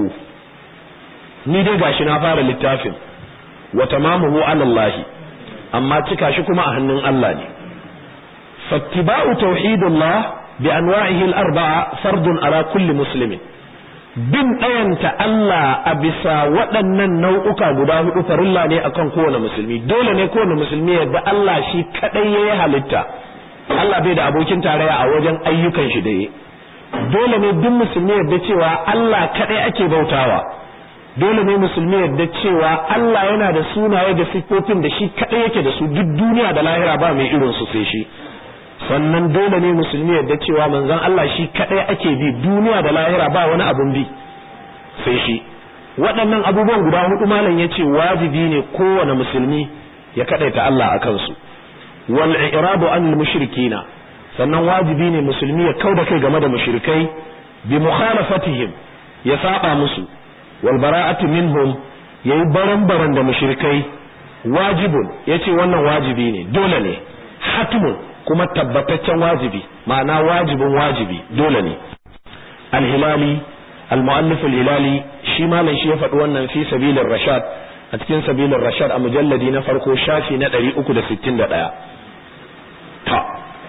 ni dai gashi na fara littafin wa tamamuhu ala Allah amma cika shi kuma a hannun Allah ne fattiba'u tauhidullah bi anwa'ihi al-arba'a fardun ala kulli muslimin bin ɗayanta Allah a bisa waɗannan nau'uka guda hudu farilla ne akan kowane musulmi dole ne kowane musulmi yadda Allah shi kadai yayi halitta Allah bai da abokin tarayya a wajen ayyukan shi da yi dole ne duk musulmi yadda cewa Allah kadai ake bautawa dole ne musulmi yadda cewa Allah yana da sunaye da siffofin da shi kadai yake da su duk duniya da lahira ba mai irin su sai shi sannan dole ne musulmi yadda cewa manzon Allah shi kadai ake bi duniya da lahira ba wani abun bi sai shi waɗannan abubuwan guda hudu malam yace wajibi ne kowane musulmi ya kadaita Allah akan su wal i'rabu anil mushrikina sannan wajibi ne musulmi ya kauda kai game da mushrikai bi mukhalafatihim ya saba musu wal bara'atu minhum yayi baran-baran da mushrikai wajibun yace wannan wajibi ne dole ne hatmun kuma tabbataccen wajibi ma'ana wajibin wajibi dole ne al-hilali al-mu'allif al-hilali shi malam shi ya faɗi wannan fi sabilir rashad a cikin sabilir rashad a mujalladi na farko shafi na 361 ta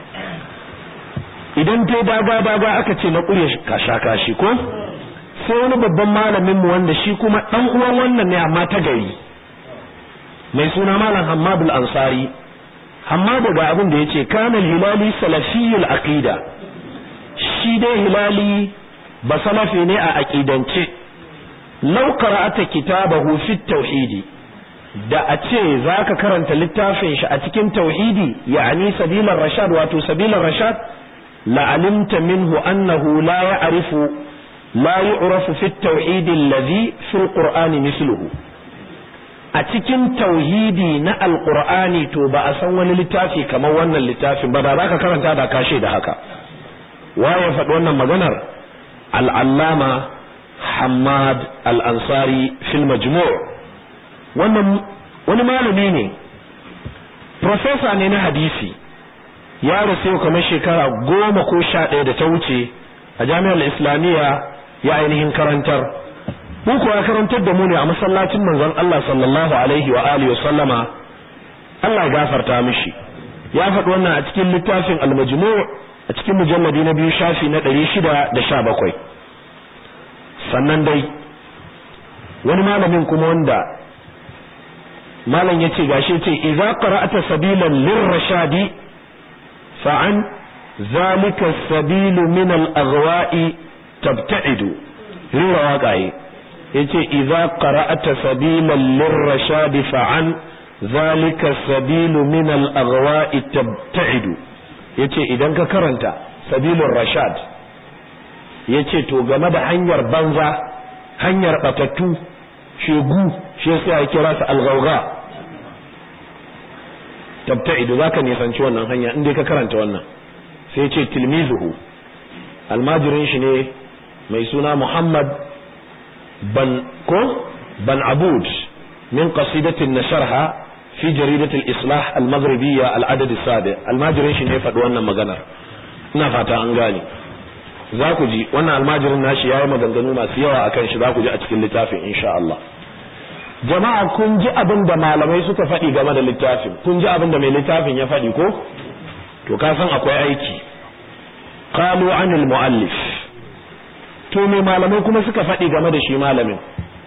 idan dai daga daga aka ce na ƙure kasha kashi ko sai wani babban malamin mu wanda shi kuma dan uwan wannan ne amma ta gari mai suna malam Hammad al-Ansari Hammad ga abin da yace kana hilali salafiyul aqida shi dai hilali ba salafi ne a aqidance law qara'ata kitabahu fi tauhidi da a ce zaka karanta littafin shi a cikin tauhidi ya'ani sabilar rashad wato sabilar rashad la'alimta minhu annahu la ya'rifu la yu'rafu fi at-tauhid alladhi fi al-qur'ani misluhu a cikin tauhidi na alqur'ani to ba a san wani littafi kamar wannan littafin ba da zaka karanta da kashe da haka waye faɗi wannan maganar al-allama Hamad al-Ansari fil majmu' wannan wani malami ne professor ne na hadisi ya rasu kamar shekara goma ko sha ɗaya da ta wuce a jami'ar islamiyya ya ainihin karantar mu ya karantar da mu ne a masallacin manzon Allah sallallahu alaihi wa alihi sallama Allah ya gafarta mishi ya faɗi wannan a cikin littafin al-majmu' a cikin mujalladi na biyu shafi na 617 sannan dai wani malamin kuma wanda malam yace gashi yace idza qara'ata sabilan lirrashadi fa an zalika sabilu min al-aghwa'i tabta'idu rira waƙaye yace idza qara'ata sabilan lirrashadi fa an zalika sabilu min al-aghwa'i tabta'idu yace idan ka karanta sabilur rashad yace to game da hanyar banza hanyar batattu shegu shi yasa ya kira su al-ghawgha tabta'idu zaka nisanci wannan hanya in dai ka karanta wannan sai ya ce tilmizuhu almajirin shi ne mai suna Muhammad ban ko ban Abud min qasidatin nasharha fi jaridatul islah al-maghribiyya al-adad as-sabi almajirin shi ne faɗi wannan maganar ina fata an gane za ku ji wannan almajirin nashi yayi maganganu masu yawa akan shi za ku ji a cikin littafin insha Allah jama'a kun ji abin da malamai suka faɗi game da littafin kun ji abin da mai littafin ya faɗi ko to ka san akwai aiki qalu anil muallif to me malamai kuma suka faɗi game da shi malamin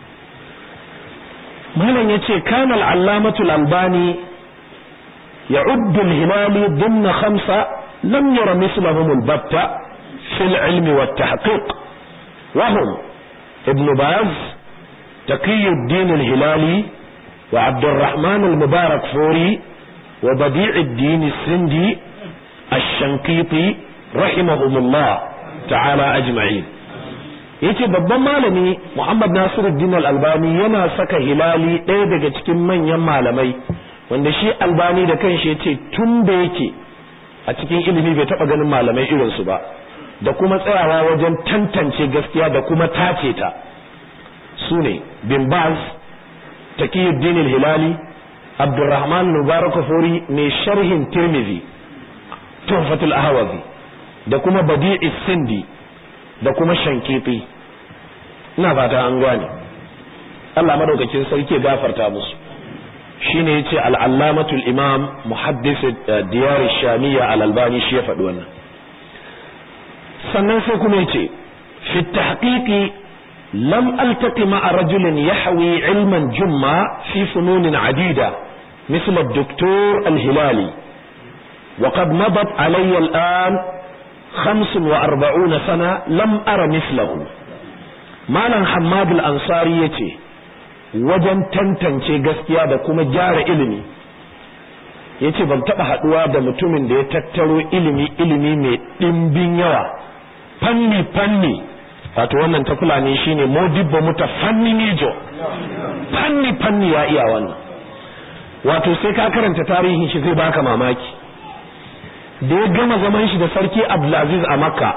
malam yace kana al-allamatu al-albani يعد الهلالي ضمن خمسة لم ير مثلهم البتة في العلم والتحقيق وهم ابن باز تقي الدين الهلالي وعبد الرحمن المبارك فوري وبديع الدين السندي الشنقيطي رحمهم الله تعالى أجمعين yace babban malami Muhammad Nasiruddin Al-Albani yana saka hilali ɗaya daga cikin manyan malamai wanda shi Albani da kanshi yace tun da yake a cikin ilimi bai taba ganin malamai irin su ba da kuma tsayawa wajen tantance gaskiya da kuma tace ta su ne bin baz taqiyuddin al-hilali abdurrahman mubarak furi mai sharhin tirmidhi tuhfatul ahwazi da kuma badi'i sindi da kuma shankiti ina fata an gane Allah madaukakin sarki gafarta musu shine yace al-allamatu al-imam muhaddis diyar ash-shamiyya al-albani shi ya faɗi wannan sannan sai kuma yace fi tahqiqi lam altaqi ma'a rajulin yahwi ilman jumma fi funun adida مثل الدكتور الهلالي وقد مضت علي الآن خمس وأربعون سنة لم أر مثله مالا حماد الأنصاري يتي wajen tantance gaskiya da kuma gyara ilimi yace ban taba haduwa da mutumin da ya tattaro ilimi ilimi mai dimbin yawa fanni fanni wato wannan ta fulani shine modibbo muta fanni nijo fanni fanni ya iya wannan wato sai ka karanta tarihin shi zai baka mamaki da ya gama zaman shi da sarki Abdulaziz a Makka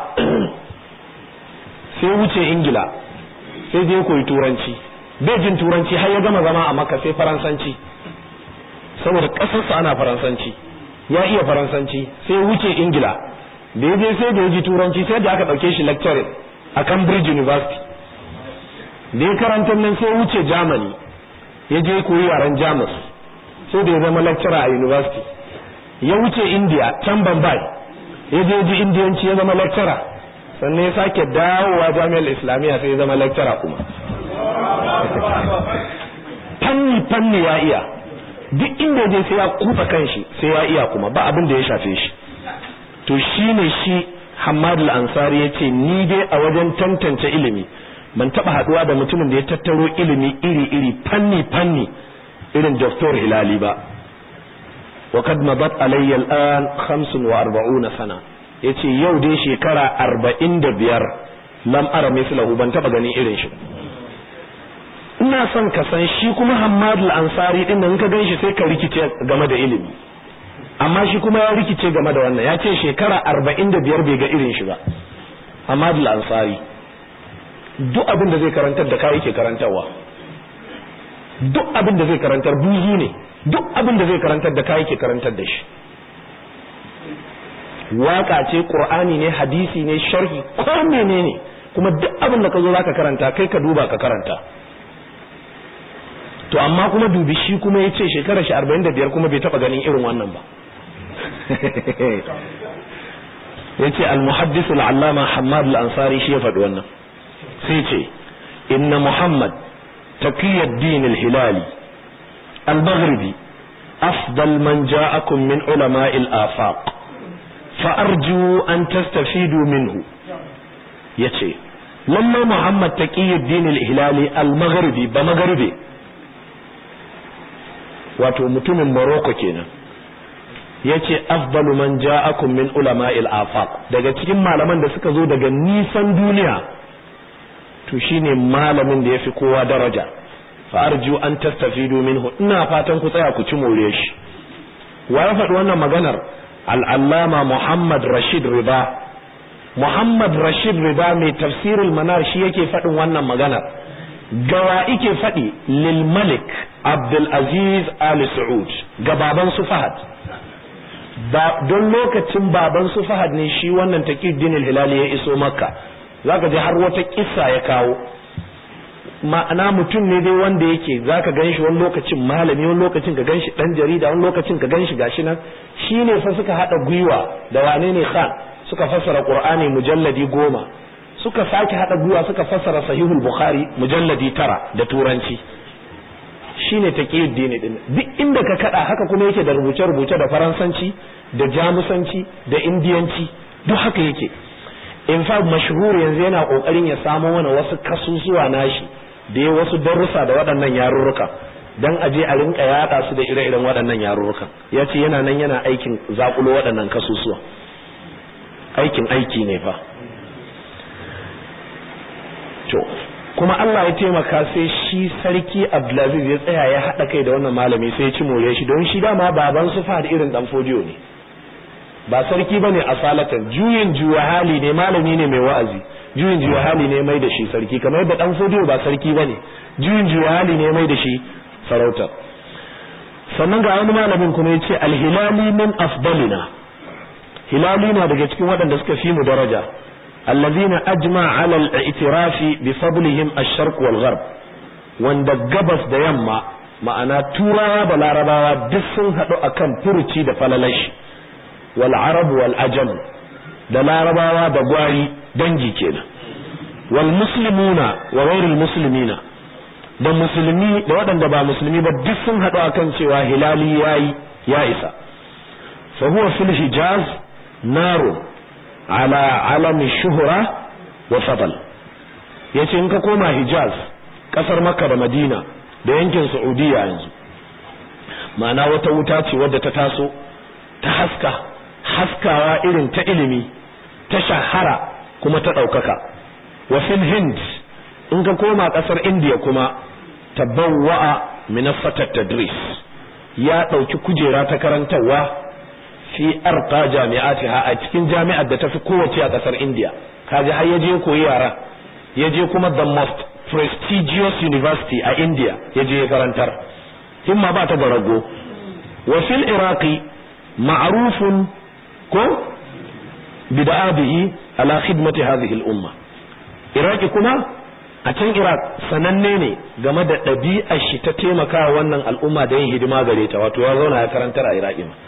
sai wuce Ingila sai je koyi turanci bai jin turanci har ya gama zama a Makka sai faransanci saboda ƙasarsa ana faransanci ya iya faransanci sai wuce Ingila da ya je sai da ya ji turanci sai da aka ɗauke shi lecturing a Cambridge University da ya karanta nan sai wuce Germany ya je koyi yaren Jamus sai da ya zama lecturer a university ya wuce India can Bombay ya je ji indiyanci ya zama lecturer sannan ya sake dawowa jami'ar islamiyya sai ya zama lecturer kuma fanni fanni ya iya duk inda je sai ya kufa kanshi sai ya iya kuma ba abin da ya shafe shi to shine shi Hamad al-Ansari yace ni dai a wajen tantance ilimi ban taba haduwa da mutumin da ya tattaro ilimi iri-iri fanni-fanni irin Dr. Hilali ba wa kad madat alayya al-an 45 sana yace yau dai shekara 45 lam ara mislahu ban taba ganin irin shi ina son ka san shi kuma Hammad al-Ansari din nan ka ganshi sai ka rikice game da ilimi amma shi kuma ya rikice game da wannan ya ce shekara 45 bai ga irin shi ba Hammad al-Ansari duk abin da zai karantar da kai yake karantarwa duk abin da zai karantar buzu ne duk abin da zai karantar da kai yake karantar da shi waka ce qur'ani ne hadisi ne sharhi ko menene kuma duk abin da ka zo zaka karanta kai ka duba ka karanta to amma kuma dubi shi kuma ya ce shekarar shi 45 kuma bai taba ganin irin wannan ba ya ce al-muhaddis al-allama hamad al-ansari shi ya faɗi wannan sai ce inna muhammad taqiyad din al-hilali al-maghribi afdal man ja'akum min ulama al-afaq fa arju an tastafidu minhu yace lamma muhammad taqiyad din al-hilali al-maghribi ba maghribi wato mutumin Morocco kenan yace afdalu man ja'akum min ulama'il afaq daga cikin malaman da suka zo daga nisan duniya to shine malamin da yafi kowa daraja fa arju an tastafidu minhu ina fatan ku tsaya ku ci more shi wa ya faɗi wannan maganar al-allama Muhammad Rashid Riba Muhammad Rashid Riba mai tafsirul manar shi yake faɗin wannan maganar gawa ike faɗi lil malik abdulaziz ali su'ud ga baban su fahad ba don lokacin baban su fahad ne shi wannan taqiddin hilali ya iso makka zaka ji har wata kissa ya kawo ma'ana mutum ne dai wanda yake zaka ganshi wani lokacin malami wani lokacin ka ganshi dan jarida wani lokacin ka ganshi gashi nan shine fa suka hada gwiwa da wane ne khan suka fassara qur'ani mujalladi goma suka sake hada gwiwa suka fassara sahihul bukhari mujalladi tara da turanci shine taqiyuddin din duk inda ka kada haka kuma yake da rubuce rubuce da faransanci da jamusanci da indiyanci duk haka yake in fact mashhur yanzu yana kokarin ya samo mana wasu kasusuwa nashi da ya wasu darussa da waɗannan yarurruka dan aje a rinka yada su da ire-iren waɗannan yarurrukan yace yana nan yana aikin zakulo waɗannan kasusuwa aikin aiki ne fa to kuma Allah ya taimaka sai shi sarki Abdulaziz ya tsaya ya haɗa kai da wannan malami sai ya ci more shi don shi dama baban su fahad irin dan fodiyo ne ba sarki bane asalatan juyin juya hali ne malami ne mai wa'azi juyin juya hali ne mai da shi sarki kamar yadda dan fodiyo ba sarki bane juyin juya hali ne mai da shi sarauta sannan ga wani malamin kuma ya ce alhilali min afdalina hilali na daga cikin waɗanda suka fi mu daraja الذين أجمع على الاعتراف بفضلهم الشرق والغرب wanda gabas da yamma ma'ana turawa da larabawa duk sun haɗu akan furuci da falalashi wal arab wal ajam da larabawa da gwari dangi kenan wal muslimuna wa ghairul muslimina da musulmi da waɗanda ba musulmi ba duk sun haɗu akan cewa hilali yayi ya isa fa huwa fil hijaz naru ala alami shuhura wa fadal yace in ka koma Hijaz kasar Makka da Madina da yankin Saudiya yanzu ma'ana wata wuta ce wadda ta taso ta haska haskawa irin ta ilimi ta shahara kuma ta ɗaukaka wa fil Hind in ka koma kasar India kuma tabawwa'a minaffatat tadris ya ɗauki kujera ta karantarwa fi arqa jami'atiha a cikin jami'ar da tafi kowace a kasar India kaji har yaje koyi yara yaje kuma the most prestigious university a India yaje ya karantar himma ba ta barago wa fil iraqi ma'rufun ko bid'abihi ala khidmati hadhihi al-umma iraqi kuma a can iraq sananne ne game da ɗabi'ar shi ta taimakawa wannan al'umma da yin hidima gare ta wato ya zauna ya karantar a iraqi ma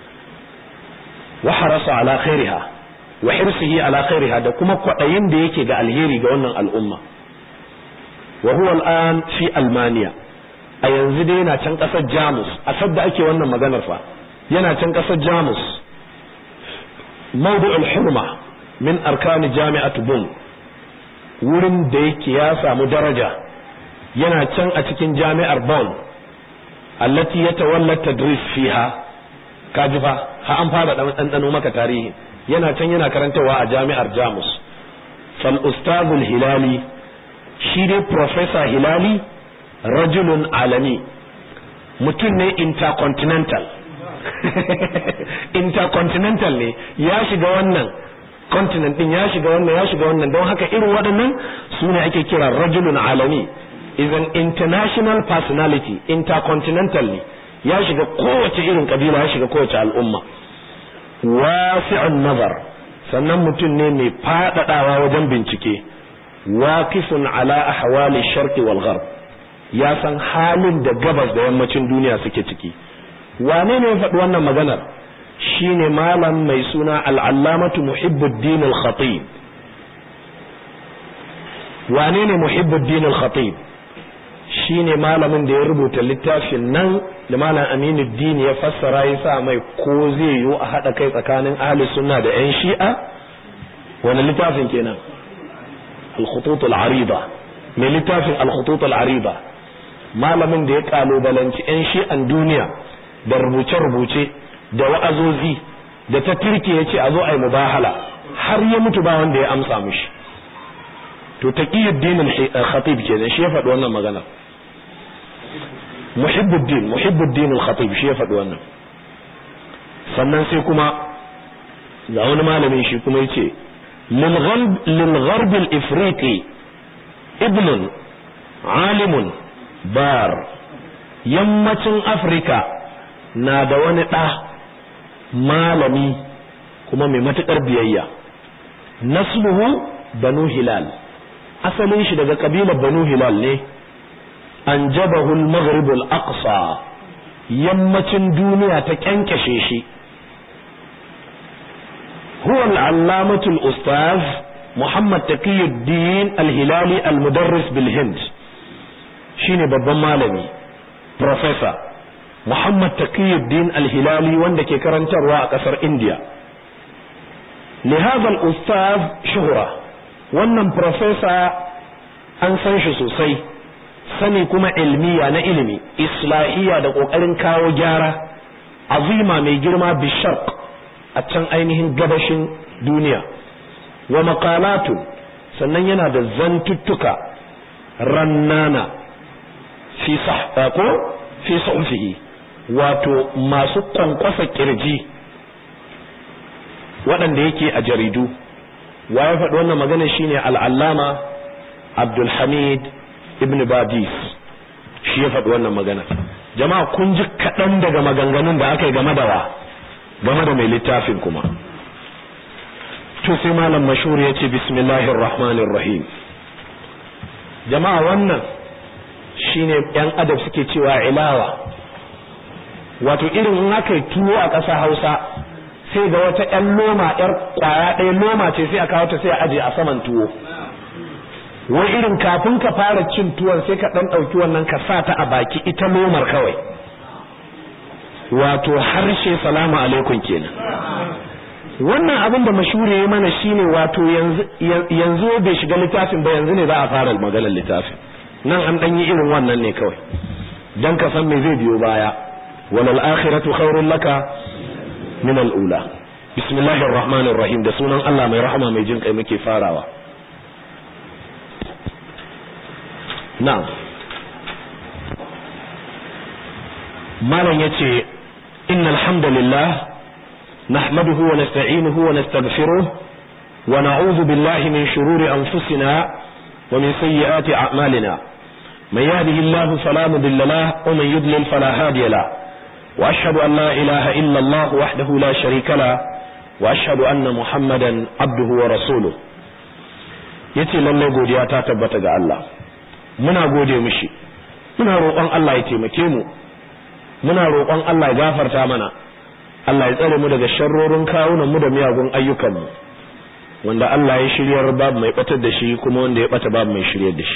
wa harasa ala khairiha wa hirsihi ala khairiha da kuma kwadayin da yake ga alheri ga wannan al'umma wa huwa al'an fi almaniya a yanzu dai yana can ƙasar jamus a sadda ake wannan maganar fa yana can ƙasar jamus mawdu'ul hurma min arkani jami'at bun wurin da yake ya samu daraja yana can a cikin jami'ar Bonn allati yatawalla tadris fiha kaji fa ha an fara ɗanɗano maka tarihi yana can yana karantawa a jami'ar Jamus fal ustazul hilali shi dai professor hilali rajulun alami mutum ne intercontinental intercontinental ne ya shiga wannan continent din ya shiga wannan ya shiga wannan don haka irin waɗannan su ne ake kira rajulun alami is an international personality intercontinental ne ya shiga kowace irin kabila ya shiga kowace al'umma wasi'un nazar sannan mutum ne mai faɗaɗawa wajen bincike waqifun ala ahwali sharqi wal gharb ya san halin da gabas da yammacin duniya suke ciki wane ne ya faɗi wannan maganar shine malam mai suna al'allamatu muhibbuddin al-khatib wane ne muhibbuddin al-khatib shine malamin da ya rubuta littafin nan da malam aminuddin ya fassara ya sa mai ko zai yiwu a haɗa kai tsakanin ahli sunna da yan shi'a wani littafin kenan al-khutut al-arida mai littafin al-khutut al-arida malamin da ya kalubalanci yan shi'an duniya da rubuce-rubuce da wa'azozi da ta turke ya ce a zo a yi mubahala har ya mutu ba wanda ya amsa mishi to taqiyuddin al-khatib kenan shi ya faɗi wannan magana muhibbuddin muhibbuddin al-khatib shi ya faɗi wannan sannan sai kuma ga wani malamin shi kuma yace lil ghalb lil gharb al-ifriqi ibnun alimun bar yammacin afirka na da wani ɗa malami kuma mai matuƙar biyayya nasluhu banu hilal asalin shi daga ƙabilar banu hilal ne an jabahu al-maghrib al-aqsa yammacin duniya ta kyankyashe shi huwa al-allamatu al-ustaz muhammad taqiyuddin al-hilali al-mudarris bil hind shine babban malami professor Muhammad Taqiyuddin Al-Hilali wanda ke karantarwa a kasar India. Lihazal ustaz shuhura wannan professor an san shi sosai sani kuma ilmiya na ilimi islahiya da kokarin kawo gyara azima mai girma bisharq a can ainihin gabashin duniya wa maqalatu sannan yana da zantuttuka rannana fi sah ko fi sahfihi wato masu kwankwasa kirji waɗanda yake a jaridu wa ya faɗi wannan magana shine al'allama abdulhamid ibn badis shi ya faɗi wannan magana jama'a kun ji kaɗan daga maganganun da aka yi game da wa game da mai littafin kuma to sai malam mashhur ya ce bismillahir rahmanir rahim jama'a wannan shine yan adab suke cewa ilawa wato irin in aka yi tuwo a ƙasa hausa sai ga wata ƴan loma ƴar ƙwaya ɗaya loma ce sai a kawo ta sai a aje a saman tuwo wai irin kafin ka fara cin tuwon sai ka ɗan ɗauki wannan ka sa ta a baki ita lomar kawai wato harshe salamu alaikum kenan wannan abin da mashure ya mana shine wato yanzu bai shiga littafin ba yanzu ne za a fara maganar littafin nan an ɗan yi irin wannan ne kawai don ka san me zai biyo baya walal akhiratu khairun laka min al-ula bismillahir rahmanir rahim da sunan Allah mai rahama mai jin kai muke farawa na'am malam yace innal hamdalillah nahmaduhu wa nasta'inuhu wa nastaghfiruh wa na'udhu billahi min shururi anfusina wa min sayyiati a'malina man yahdihillahu fala mudilla lahu wa man yudlil fala hadiya lahu وأشهد أن لا إله إلا الله وحده لا شريك له وأشهد أن محمدا عبده ورسوله yace lallai godiya ta tabbata ga Allah muna gode mishi muna roƙon Allah ya taimake mu muna roƙon Allah ya gafarta mana Allah ya tsare mu daga sharrorin kawunan mu da miyagun ayyukan mu wanda Allah ya shiryar babu mai batar da shi kuma wanda ya bata babu mai shiryar da shi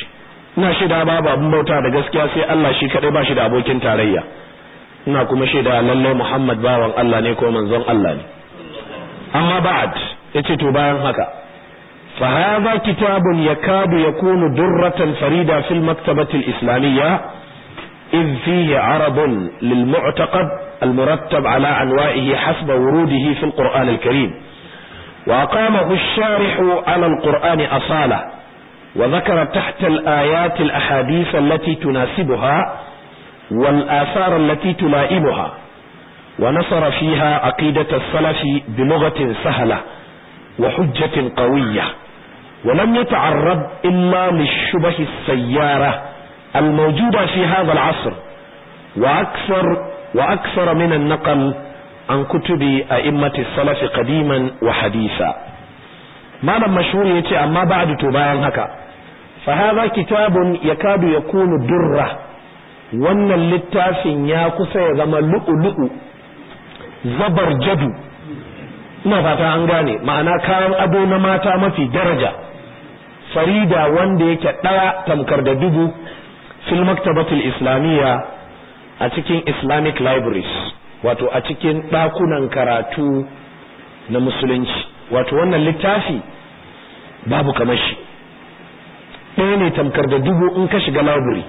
ina shaida babu abin bauta da gaskiya sai Allah shi kadai ba shi da abokin tarayya ina kuma shaida lallai Muhammad bawan Allah ne ko manzon Allah ne amma ba'ad yace to bayan haka fa hadha kitabun yakadu yakunu durratan farida fil maktabati al-islamiyya إذ فيه عرض للمعتقد المرتب على أنوائه حسب وروده في القرآن الكريم وأقامه الشارح على القرآن أصالة وذكر تحت الآيات الأحاديث التي تناسبها والآثار التي تلائمها ونصر فيها عقيدة السلف بلغة سهلة وحجة قوية ولم يتعرض إلا للشبه السيارة الموجودة في هذا العصر وأكثر وأكثر من النقل عن كتب أئمة السلف قديما وحديثا ما لم مشهور يتي أما بعد تباين هكا فهذا كتاب يكاد يكون درة wannan littafin ya kusa ya zama lu'u-lu'u zabar jadu ina fata an gane ma'ana kayan ado na mata mafi daraja farida wanda yake ɗaya tamkar da dubu fil maktabatul islamiyya a cikin islamic libraries wato a cikin ɗakunan karatu na musulunci wato wannan littafi babu kamar shi ɗaya ne tamkar da dubu in ka shiga library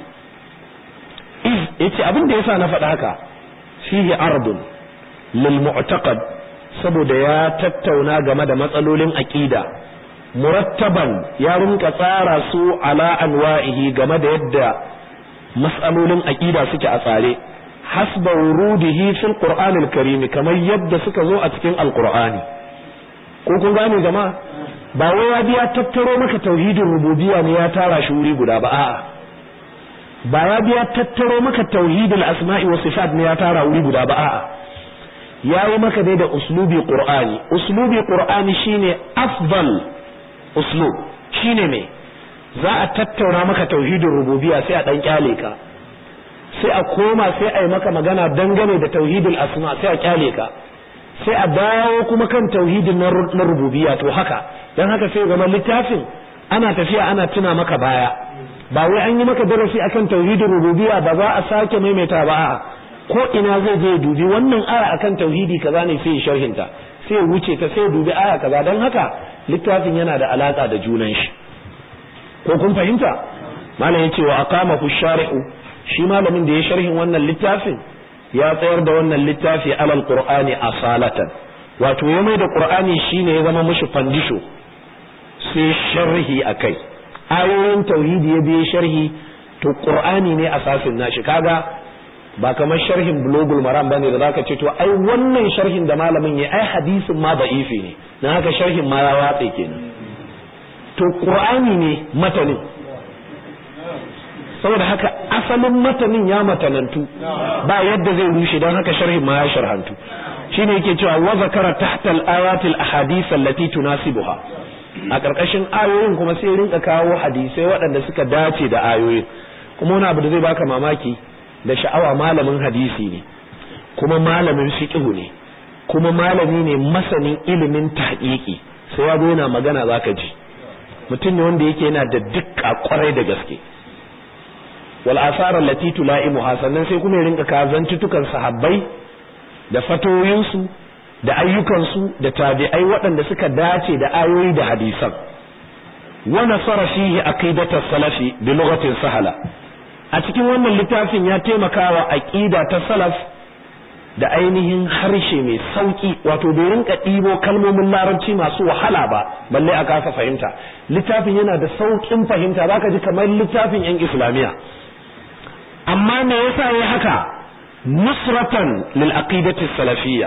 yace abin da yasa na faɗa haka fihi ardun lil mu'taqad saboda ya tattauna game da matsalolin aqida murattaban ya rinka tsara su ala anwa'ihi game da yadda mas'alolin aqida suke a tsare hasba wurudihi fil qur'anil karim kamar yadda suka zo a cikin alqur'ani ko kun gane jama'a ba wai ya biya tattaro maka tauhidin rububiyya ne ya tara shi wuri guda ba a'a ba ya biya tattaro maka tauhidul asma'i wa sifat ne ya tara wuri guda ba a'a yayi maka dai da uslubi qur'ani uslubi qur'ani shine afdal uslub shine me za a tattauna maka tauhidin rububiyya sai a dan kyale ka sai a koma sai a yi maka magana dangane da tauhidul asma sai a kyale ka sai a dawo kuma kan tauhidin na rububiyya to haka dan haka sai zama littafin ana tafiya ana tuna maka baya ba wai an yi maka darasi akan tauhidin rububiyya ba za a sake maimaita ba a'a ko ina zai je dubi wannan aya akan tauhidi kaza ne sai sharhin ta sai ya wuce ta sai dubi aya kaza dan haka littafin yana da alaka da junan shi ko kun fahimta malam yace wa aqama fu shari'u shi malamin da ya sharhin wannan littafin ya tsayar da wannan littafi alal qur'ani asalatan wato ya mai da qur'ani shine ya zama mushi fandisho sai sharhi akai ayoyin tauhidi ya biye sharhi to qur'ani ne asasin nashi kaga ba kamar sharhin bulogul maram bane da zaka ce to ai wannan sharhin da malamin ya ai hadisin ma da'ifi ne dan haka sharhin ma ya watse kenan to qur'ani ne matanin saboda haka asalin matanin ya matanantu ba yadda zai rushe dan haka sharhin ma ya sharhantu shine yake cewa wa zakara tahta al-ayati al-ahadith allati tunasibuha a ƙarƙashin ayoyin kuma sai rinka kawo hadisai waɗanda suka dace da ayoyin kuma wani abu da zai baka mamaki da sha'awa malamin hadisi ne kuma malamin fiqh ne kuma malami ne masanin ilimin tahqiqi sai ya yana magana zaka ji mutum ne wanda yake yana da dukka kwarai da gaske wal asar allati tulaimuha sannan sai kuma ya rinka kazantutukan sahabbai da fatoyinsu da ayyukansu da tabi'ai waɗanda suka dace da ayoyi da hadisan wa nasara fihi aqidata salafi bi lughatin sahala a cikin wannan littafin ya taimakawa aqida ta salaf da ainihin harshe mai sauki wato bai rinka ɗibo kalmomin larabci masu wahala ba balle a kasa fahimta littafin yana da saukin fahimta zaka ji kamar littafin yan islamiya amma me yasa yayi haka nusratan lil aqidati salafiyya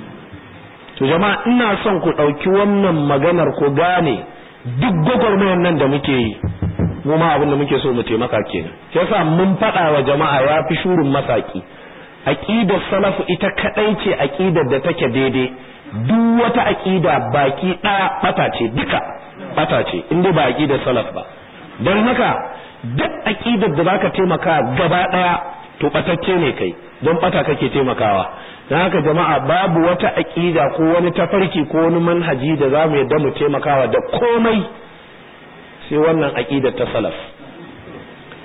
to jama'a ina son ku ɗauki wannan maganar ku gane duk gwagwarmayar nan da muke yi mu ma abin da muke so mu taimaka kenan sai yasa mun faɗa wa jama'a ya fi shurin masaki aqidar salafu ita kadai ce aqidar da take daidai duk wata aqida baki ɗaya bata ce duka bata ce in dai ba aqidar salaf ba don haka duk aqidar da zaka taimaka gaba ɗaya to batacce ne kai don bata kake taimakawa don haka jama'a babu wata aƙida ko wani tafarki ko wani manhaji da za mu yadda mu taimakawa da komai sai wannan aƙidar ta salaf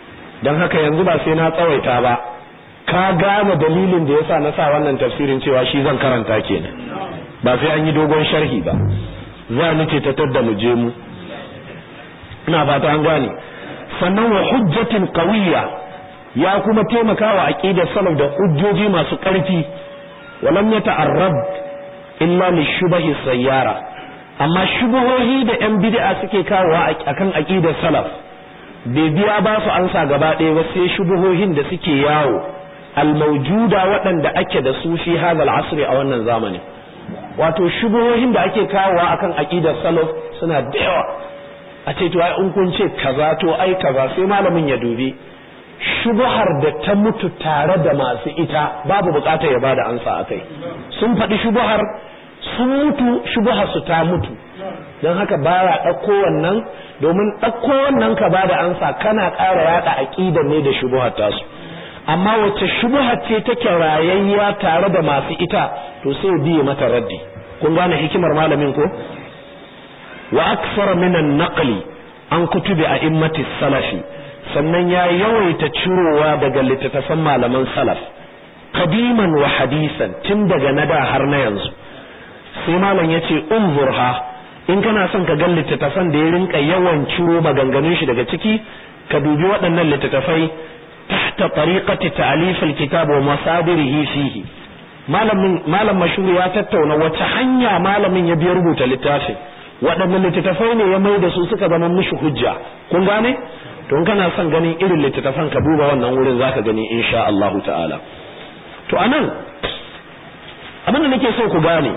don haka yanzu ba sai na tsawaita ba ka gane dalilin da yasa na sa wannan tafsirin cewa shi zan karanta kenan ba sai an yi dogon sharhi ba za mu ce ta tadda mu je mu ina fata an gane sannan wa hujjatin qawiyya ya kuma taimaka wa aqidar salaf da hujjoji masu ƙarfi walam yata'arrab illa li shubahi sayyara amma shubuhohi da yan bid'a suke kawowa akan aqidar salaf bai biya ba su ansa gaba ɗaya ba sai shubuhohin da suke yawo almaujuda waɗanda ake da su fi hadal asri a wannan zamani wato shubuhohin da ake kawowa akan aqidar salaf suna da yawa a ce to ai in kun ce kaza to ai kaza sai malamin ya dubi shubuhar da ta mutu tare da masu ita babu bukatar ya bada ansa akai sun faɗi shubuhar sun mutu shubuhar su ta mutu don haka baya ɗauko wannan domin ɗauko wannan ka bada ansa kana ƙara yaɗa aƙidar ne da shubuhar tasu amma wacce shubuhar ce take rayayya tare da masu ita to sai biye mata raddi kun gane hikimar malamin ko wa aksara minan naqli an kutubi a immati salafi sannan ya yawaita cirowa daga littattafan malaman salaf kadiman wa hadisan tun daga na da har na yanzu sai malam ya ce unzurha in kana son ka ga littattafan da ya rinka yawan ciro maganganun shi daga ciki ka dubi waɗannan littattafai tahta tariqati ta'lif alkitab wa masadirihi fihi malamin malam mashhur ya tattauna wace hanya malamin ya biya rubuta littafin waɗannan littattafai ne ya mai da su suka zama mishi hujja kun gane to in kana son ganin irin littattafan ka duba wannan wurin zaka gani insha Allah ta'ala to anan abin da nake so ku gane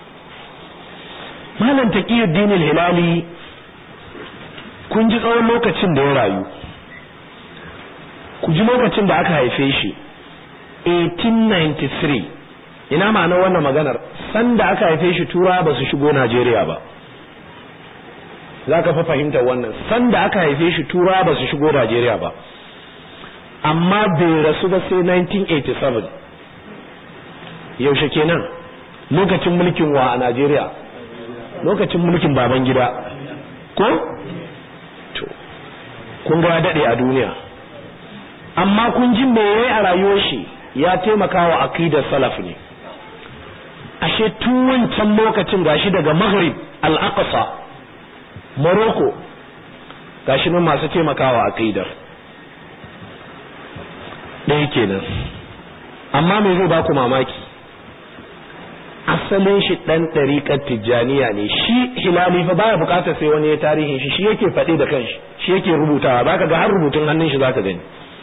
malam taqiyuddin al-hilali kun ji tsawon lokacin da ya rayu ku ji lokacin da aka haife shi 1893 ina ma'anar wannan maganar sanda aka haife shi tura ba su shigo Najeriya ba za ka fa fahimtar wannan sanda aka haife shi tura ba su shigo Najeriya ba amma bai rasu ba sai 1987 yaushe kenan lokacin mulkin wa a Najeriya lokacin mulkin baban gida ko to kun ga dade a duniya amma kun ji me yayi a rayuwar shi ya taimaka wa aqidar salaf ne ashe tun wancan lokacin gashi daga Maghrib al-Aqsa Morocco gashi nan masu taimakawa aqidar ɗaya kenan amma me zai baku mamaki asalin shi dan ɗariƙar tijjaniya ne shi hilali fa baya bukatar sai wani ya tarihin shi shi yake faɗi da kanshi shi yake rubutawa zaka ga har rubutun hannun shi zaka gani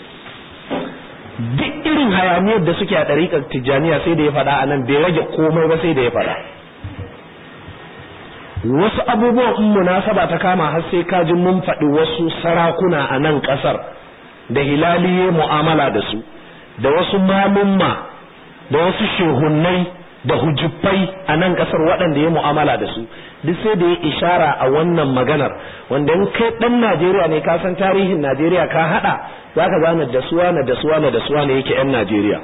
duk irin hayaniyar da suke a ɗariƙar tijjaniya sai da ya faɗa a nan bai rage komai ba sai da ya faɗa wasu abubuwan in munasaba ta kama har sai ka ji mun faɗi wasu sarakuna a nan ƙasar da hilali ya mu'amala da su da wasu malumma da wasu shehunnai da hujjufai a nan ƙasar waɗanda ya mu'amala da su duk sai da ya ishara a wannan maganar wanda in kai ɗan Najeriya ne ka san tarihin Najeriya ka haɗa za ka gane da suwa na da suwa na da suwa ne yake 'yan Najeriya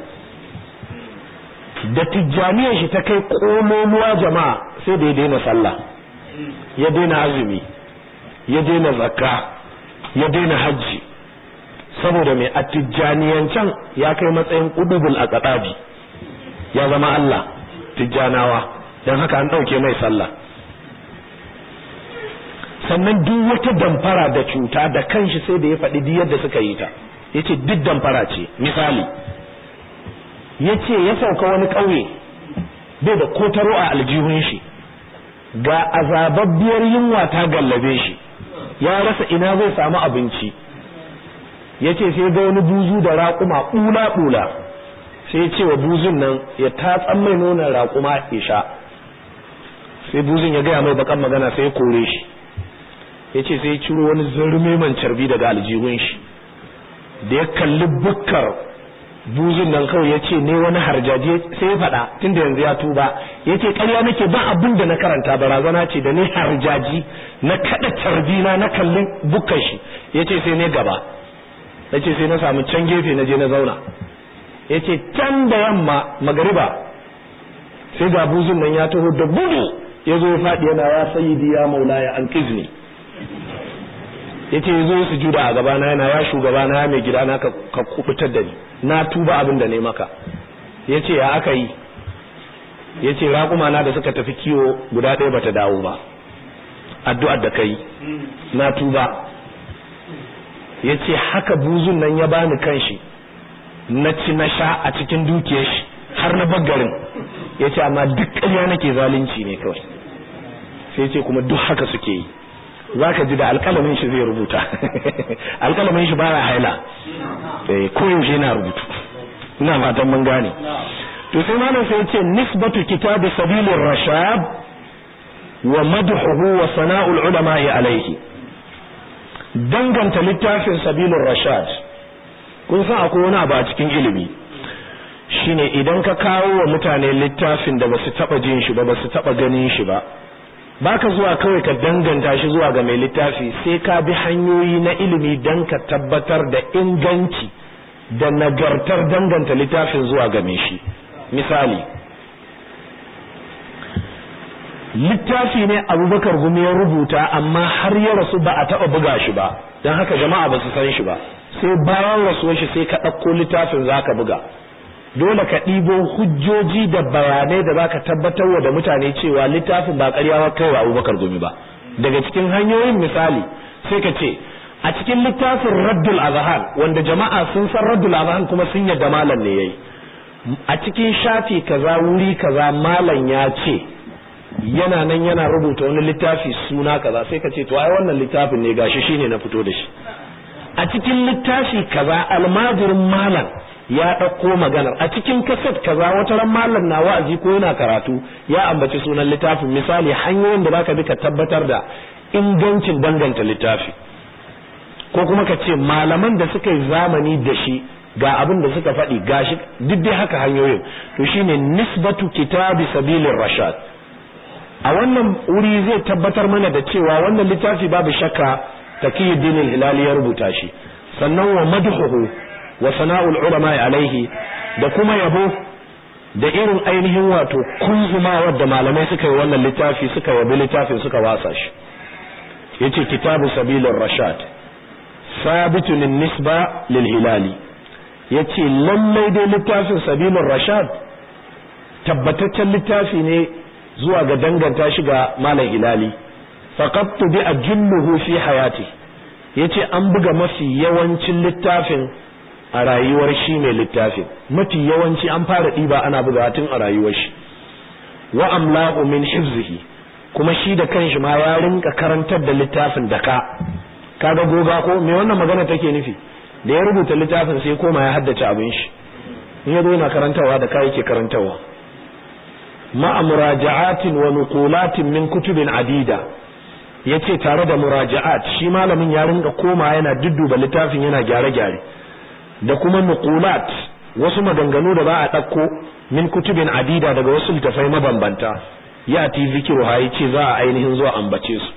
da tijjaniyar shi ta kai ƙololuwa jama'a sai da ya daina sallah ya daina azumi ya daina zakka ya daina hajji saboda mai attijaniyancan ya kai matsayin ƙudubul a ƙaɗabi ya zama Allah tijjanawa don haka an ɗauke mai sallah sannan duk wata damfara da cuta da kanshi sai da ya faɗi duk yadda suka yi ta ya ce duk damfara ce misali ya ce ya sauka wani ƙauye bai da kotaro a aljihun shi ga azababbiyar yunwa ta gallabe shi ya rasa ina zai samu abinci ya ce sai ga wani buzu da raƙuma ɓula-ɓula sai ce wa buzun nan ya tatsan mai nonon raƙuma ya sha sai buzun ya gaya mai bakan magana sai ya kore shi ya ce sai ya ciro wani zarme man carbi daga aljihun shi da ya kalli bukkar buzun nan kawai ya ce ne wani harjaji sai ya faɗa tunda yanzu ya tuba ya ce ƙarya nake ba abin da na karanta barazana ce da ne harjaji na kaɗa carbina na kalli bukkar shi ya ce sai ne gaba ya ce sai na samu can gefe na je na zauna ya ce can da yamma magariba sai ga buzun nan ya taho da gudu ya zo ya faɗi yana ya sayidi ya maulaya an kizni yace yazo su juda a gaba na yana ya shugaba na ya mai gida na ka kubutar da ni na tuba abin da ne maka yace ya aka yi yace raƙuma na da suka tafi kiwo guda ɗaya bata dawo ba addu'ar da kai na tuba yace haka buzun nan ya bani kanshi na ci na sha a cikin dukiyar shi har na baggarin yace amma duk ƙarya nake zalunci ne kawai sai ce kuma duk haka suke yi zaka ji da alƙalamin shi zai rubuta alƙalamin shi baya haila eh koyaushe yana rubutu ina fatan mun gane to sai malam sai yace nisbatu kitab sabilir rashad wa madhuhu wa sana'ul ulama alayhi danganta littafin sabilur rashad kun san akwai wani abu a cikin ilimi shine idan ka kawo wa mutane littafin da basu taba jin shi ba basu taba ganin shi ba baka zuwa kawai ka danganta shi zuwa ga mai littafi sai ka bi hanyoyi na ilimi dan ka tabbatar da inganci da nagartar danganta littafin zuwa ga mai shi misali littafi ne abubakar gumi ya rubuta amma har ya rasu ba a taɓa buga shi ba don haka jama'a ba su san shi ba sai bayan rasuwar shi sai ka ɗauko littafin za ka buga dole ka ɗibo hujjoji da bayanai da za ka tabbatar wa da mutane cewa littafin ba ƙaryawa kai wa abubakar gumi ba daga cikin hanyoyin misali sai ka ce a cikin littafin raddul azhan wanda jama'a sun san raddul azhan kuma sun yadda malam ne yayi a cikin shafi kaza wuri kaza malam ya ce yana nan yana rubuta wani littafi suna kaza sai ka ce to ai wannan littafin ne gashi shine na fito da shi a cikin littafi kaza almajirin malam ya ɗauko maganar a cikin kaset kaza wata ran malam na wa'azi ko yana karatu ya ambaci sunan littafin misali hanyoyin da zaka bi ka tabbatar da ingancin danganta littafi ko kuma ka ce malaman da suka yi zamani da shi ga abin da suka faɗi gashi duk dai haka hanyoyin to shine nisbatu kitabi sabilir rashad a wannan wuri zai tabbatar mana da cewa wannan littafi babu shakka taqiyuddin al-hilali ya rubuta shi sannan wa madhuhu wa sana'ul ulama alaihi da kuma yabo da irin ainihin wato kunzumawar da malamai suka yi wannan littafi suka yabi littafin suka wasa shi yace kitabu sabilir rashad sabitu lin nisba lil hilali yace lallai dai littafin sabilir rashad tabbataccen littafi ne zuwa ga danganta shi ga malam hilali faqad bi ajulluhu fi hayati yace an buga mafi yawancin littafin a rayuwar shi mai littafin mafi yawanci an fara ɗiba ana buga tun a rayuwar shi wa amla'u min hifzihi kuma shi da kanshi ma ya rinka karantar da littafin da ka kaga goga ko me wannan magana take nufi da ya rubuta littafin sai koma ya haddace abin shi in ya zo yana karantawa da kai yake karantawa ma'a muraja'atin wa nuqulatin min kutubin adida yace tare da muraja'at shi malamin ya rinka koma yana dudduba littafin yana gyare-gyare da kuma nuqulat wasu maganganu da ba a ɗauko min kutubin adida daga wasu littafai mabambanta ya ti zikiru ha yace za a ainihin zuwa ambace su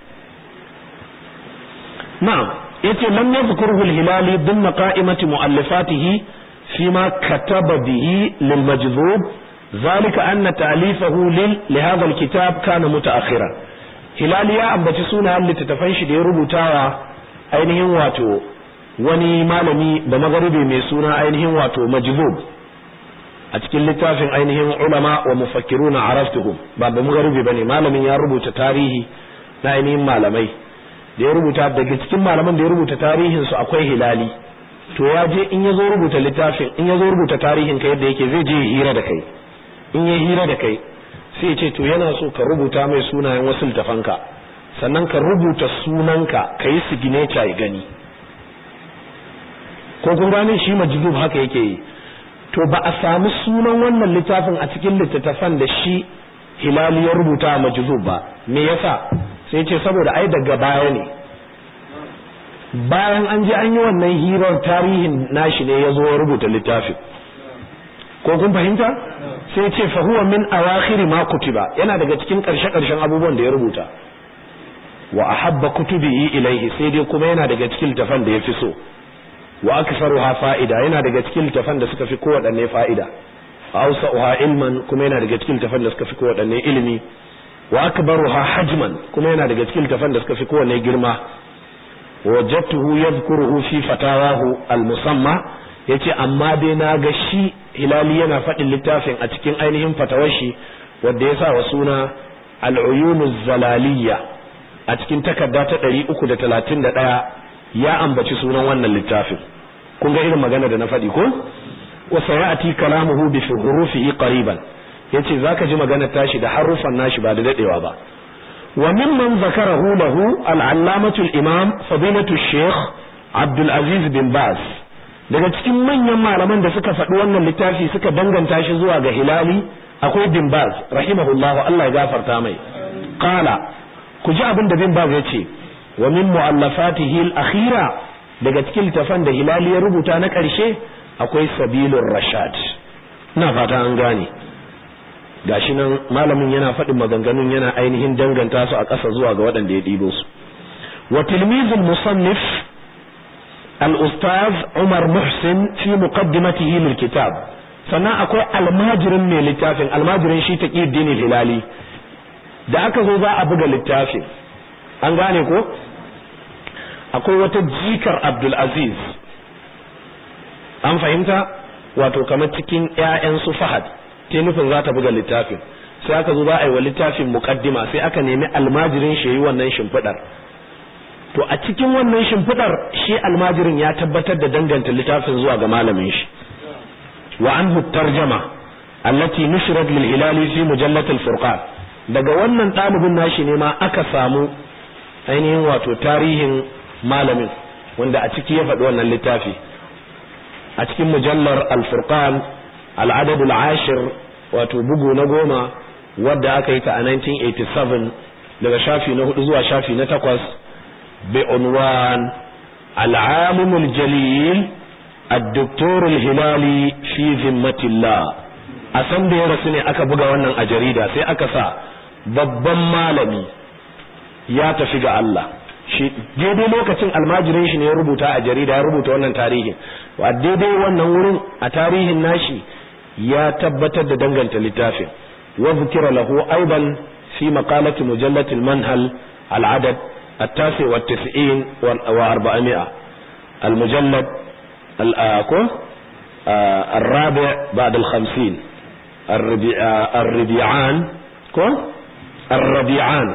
na'am yace lam yadhkuruhu al-hilali dhimma qa'imati mu'allafatihi fima kataba bihi lil majdhub ذلك أن تأليفه لهذا الكتاب كان متأخرا hilali ya ambaci sunayen littattafan shi da ya rubutawa ainihin wato wani malami da magharibi mai suna ainihin wato majzub a cikin littafin ainihin ulama wa mufakkiruna araftuhum ba da magharibi bane malamin ya rubuta tarihi na ainihin malamai da ya rubuta daga cikin malaman da ya rubuta tarihin su akwai hilali to ya je in ya zo rubuta littafin in ya zo rubuta tarihin ka yadda yake zai je hira da kai in ya hira da kai sai ce to yana so ka rubuta mai sunayen wasu littafanka sannan ka rubuta sunanka ka yi signature ya gani ko kun gane shi majidub haka yake yi to ba a samu sunan wannan littafin a cikin littattafan da shi hilali ya rubuta a majidub ba me yasa sai ce saboda ai daga baya ne bayan an je an yi wannan hirar tarihin nashi ne ya zo ya rubuta littafin ko kun fahimta sai ce fa huwa min awakhir ma kutiba yana daga cikin karshe karshen abubuwan da ya rubuta wa ahabba kutubihi ilaihi sai dai kuma yana daga cikin littafan da yafi so wa aktharuha fa'ida yana daga cikin littafan da suka fi kowaɗanne fa'ida awsa'uha ilman kuma yana daga cikin littafan da suka fi kowaɗanne ilimi wa akbaruha hajman kuma yana daga cikin littafan da suka fi kowanne girma wajadtuhu yadhkuruhu fi fatawahu al-musamma yace amma dai na ga shi hilali yana faɗin littafin a cikin ainihin fatawar shi wanda ya sa wa suna al-uyunuz zalaliyya a cikin takarda ta 331 ya ambaci sunan wannan littafin kun ga irin magana da na faɗi ko wa sayati kalamuhu bi hurufihi qariban yace zaka ji magana tashi da harufan nashi ba da dadewa ba wa mimman zakarahu lahu al-allamatu al-imam fadilatu shaykh Abdul Aziz bin Baz daga cikin manyan malaman da suka faɗi wannan littafi suka danganta shi zuwa ga Hilali akwai bin Baz rahimahullahu Allah ya gafarta mai qala ku ji abin da bin Baz yace wa min mu'allafatihi al-akhira daga cikin littafan da Hilali ya rubuta na ƙarshe akwai sabilur rashad ina fata an gane gashi nan malamin yana faɗin maganganun yana ainihin danganta su a ƙasa zuwa ga waɗanda ya ɗibo su wa tilmizul musannif al-ustaz Umar Muhsin fi muqaddimatihi lil kitab sannan akwai almajirin mai littafin almajirin shi taqiddin hilali da aka zo za a buga littafin an gane ko akwai wata jikar Abdul Aziz an fahimta wato kamar cikin ƴaƴan su Fahad ta nufin za ta buga littafin sai aka zo za a yi wa littafin muqaddima sai aka nemi almajirin shi yi wannan shimfidar to a cikin wannan shimfidar shi almajirin ya tabbatar da danganta littafin zuwa ga malamin shi wa anhu tarjama allati nushrat lil hilali fi mujallat al furqan daga wannan ɗalibin nashi ne ma aka samu ainihin wato tarihin malamin wanda a ciki ya faɗi wannan littafi a cikin mujallar al-furqan al-adad al-ashir wato bugu na goma wadda aka yi ta a 1987 daga shafi na hudu zuwa shafi na takwas bi unwan al-alim al-jalil الدكتور الهلالي في ذمة الله a san da ya rasu ne aka buga wannan a jarida sai aka sa babban malami ya tafi ga Allah shi daidai lokacin almajirin shi ne ya rubuta a jarida ya rubuta wannan tarihin wa daidai wannan wurin a tarihin nashi ya tabbatar da danganta littafin wa zikira lahu aidan fi maqalati mujallat al-manhal al-adad التاسع والتسعين وأربعمائة المجلد الرابع بعد الخمسين الربيعان الربيعان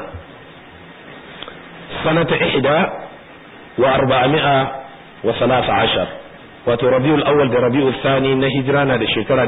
سنة إحدى وأربعمائة وثلاث عشر wato rabiul awwal da rabiul thani na hijira na da shekara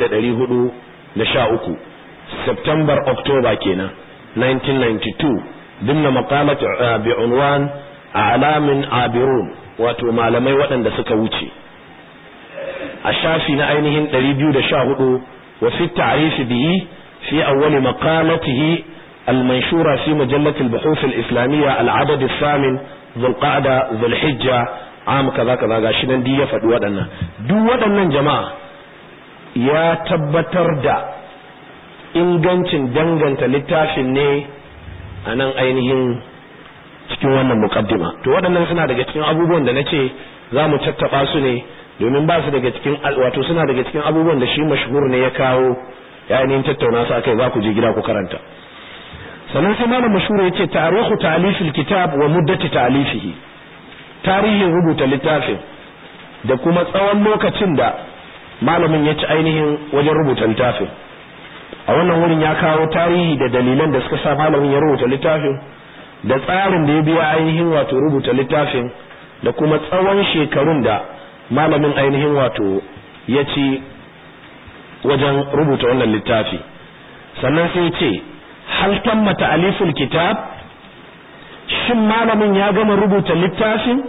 1413 September October kenan 1992 dimna maqalat bi unwan a'lamin abirun wato malamai waɗanda suka wuce a shafi na ainihin 214 wa fi ta'rif bihi fi awwal maqalatihi المنشورة في مجلة البحوث الإسلامية العدد الثامن ذو القعدة ذو الحجة عام كذا كذا غاشنا دي يفد ودنا دو ودنا جماعة يا تبتر دا ingancin danganta littafin ne a nan ainihin cikin wannan mukaddima to waɗannan suna daga cikin abubuwan da na ce za mu tattaɓa su ne domin ba su daga cikin wato suna daga cikin abubuwan da shi mashhur ne ya kawo ya ainihin tattauna su akai za ku je gida ku karanta sannan sai malam mashhur yace tarihu ta'lifil kitab wa muddati ta'lifihi tarihin rubuta littafin da kuma tsawon lokacin da malamin ya ci ainihin wajen rubuta littafin a wannan wurin ya kawo tarihi da dalilan da suka sa malamin ya rubuta littafin da tsarin da ya biya ainihin wato rubuta littafin da kuma tsawon shekarun da malamin ainihin wato ya ci wajen rubuta wannan littafi sannan sai ce hal tamma ta'aliful kitab shin malamin ya gama rubuta littafin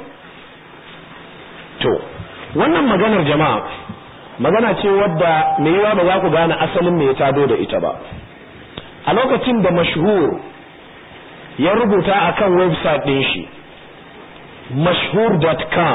to wannan maganar jama'a magana ce wadda mai yiwa ba za ku gane asalin me ya tado da ita ba a lokacin da mashhur ya rubuta akan website ɗin shi mashhur.com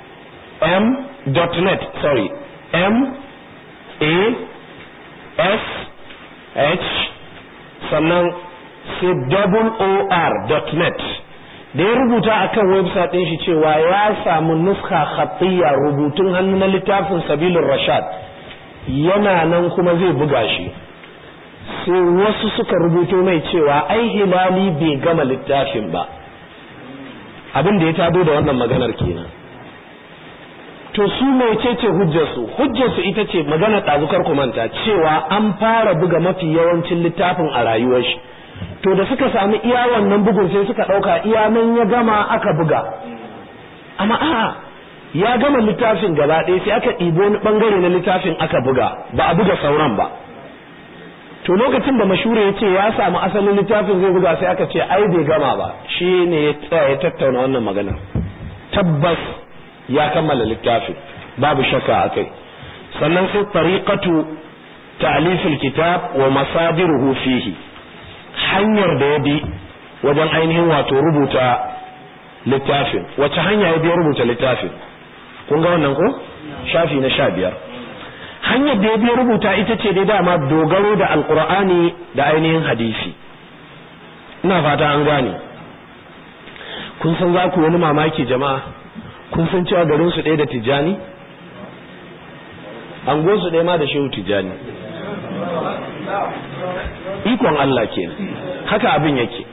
m.net sorry m a s h sannan sai double or dot net da ya rubuta akan website ɗin shi cewa ya samu nuska khatiyya rubutun hannu na littafin sabilun rashad yana nan kuma zai buga shi sai wasu suka rubuto mai cewa ai hilali bai gama littafin ba abin da ya tado da wannan maganar kenan to su mecece hujjarsu hujjarsu ita ce magana ɗazukar manta cewa an fara buga mafi yawancin littafin a rayuwar shi to da suka sami iya wannan bugun sai suka ɗauka iya nan ya gama aka buga amma a'a ya gama littafin gaba ɗaya sai aka ɗibo wani ɓangare na littafin aka buga ba a buga sauran ba to lokacin da mashure ya ce ya samu asalin littafin zai buga sai aka ce ai bai gama ba shi ne ya tsaya ya tattauna wannan magana tabbas ya kammala littafin babu shakka a kai sannan sai tariqatu ta'lifil kitab wa masadiruhu fihi hanyar da ya bi wajen ainihin wato rubuta littafin wace hanya ya bi rubuta littafin kun ga wannan ko shafi na sha biyar hanyar da ya biya rubuta ita ce dai dama dogaro da alkur'ani da ainihin hadisi ina fata an gane kun san za ku wani mamaki jama'a kun san cewa garin su ɗaya da tijjani an su ɗaya ma da shehu tijjani ikon Allah ke haka abin yake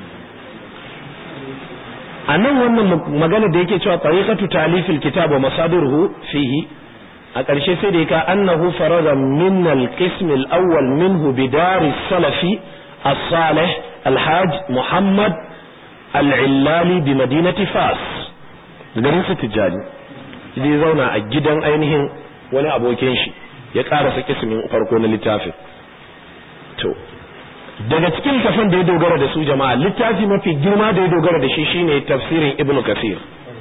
a nan wannan magana da yake cewa tariqatu talifil kitab wa masadiruhu fihi a ƙarshe sai da ka annahu farada min al-qism al-awwal minhu bidar salafi as-salih al-hajj muhammad al-illali bi madinati fas garin su tijani zai zauna a gidan ainihin wani abokin shi ya karasa kismin farko na littafin to daga cikin kafan da ya dogara da su jama'a littafi mafi girma da ya dogara da shi shine tafsirin ibnu kasir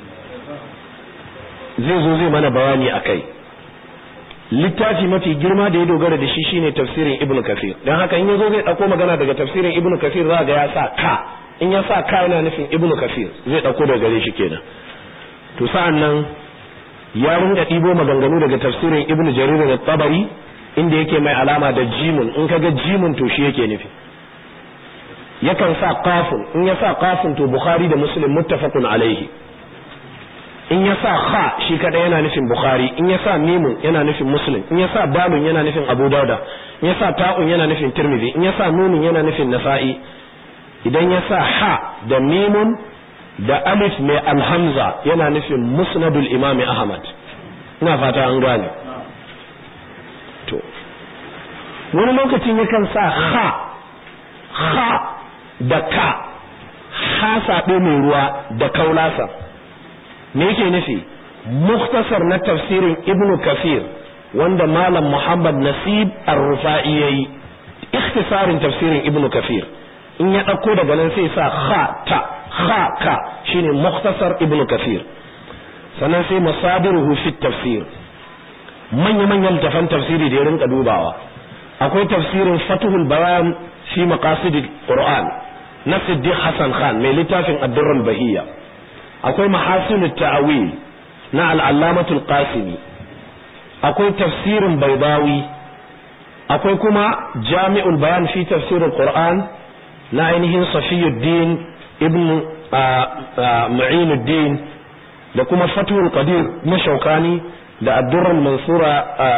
zai zo zai mana bayani akai littafi mafi girma da ya dogara da shi shine tafsirin ibnu kasir dan haka in yazo zai dauko magana daga tafsirin ibnu kasir za ga ya sa ka in ya sa ka yana nufin ibnu kasir zai dauko daga gare shi kenan to sa'an nan ya ringa ɗibo maganganu daga tafsirin ibnu jarir da tabari inda yake mai alama da jimun in kaga jimun to shi yake nufi yakan sa qafun in ya sa qafun to bukhari da muslim muttafaqun alaihi in ya sa kha shi kada yana nufin bukhari in ya sa mimun yana nufin muslim in ya sa dalun yana nufin abu dauda in ya sa ta'un yana nufin tirmidhi in ya sa nunun yana nufin nasa'i idan ya sa ha da mimun da alif mai alhamza yana nufin musnadul imami ahmad ina fata an gane to wani lokacin yakan sa ha ha da ka ha saɓe mai ruwa da kaulasa me yake nufi muktasar na tafsirin ibnu kafir wanda malam muhammad nasib ar-rufa'i yayi ikhtisarin tafsirin ibnu kafir in ya ɗauko daga nan sai sa ha ta ha ka shine muktasar ibnu kafir sannan sai masadiruhu fi tafsir manya manyan littafan tafsiri da ya rinka dubawa akwai tafsirin fatuhul bayan fi maqasid qur'an na siddiq hasan khan mai littafin ad-durrul bahiyya akwai mahasinut ta'wil na al-allamatul qasimi akwai tafsirin baydawi akwai kuma jami'ul bayan fi tafsirul qur'an na ainihin safiyuddin ibn mu'inuddin da kuma fatul qadir na shaukani da addurrul mansura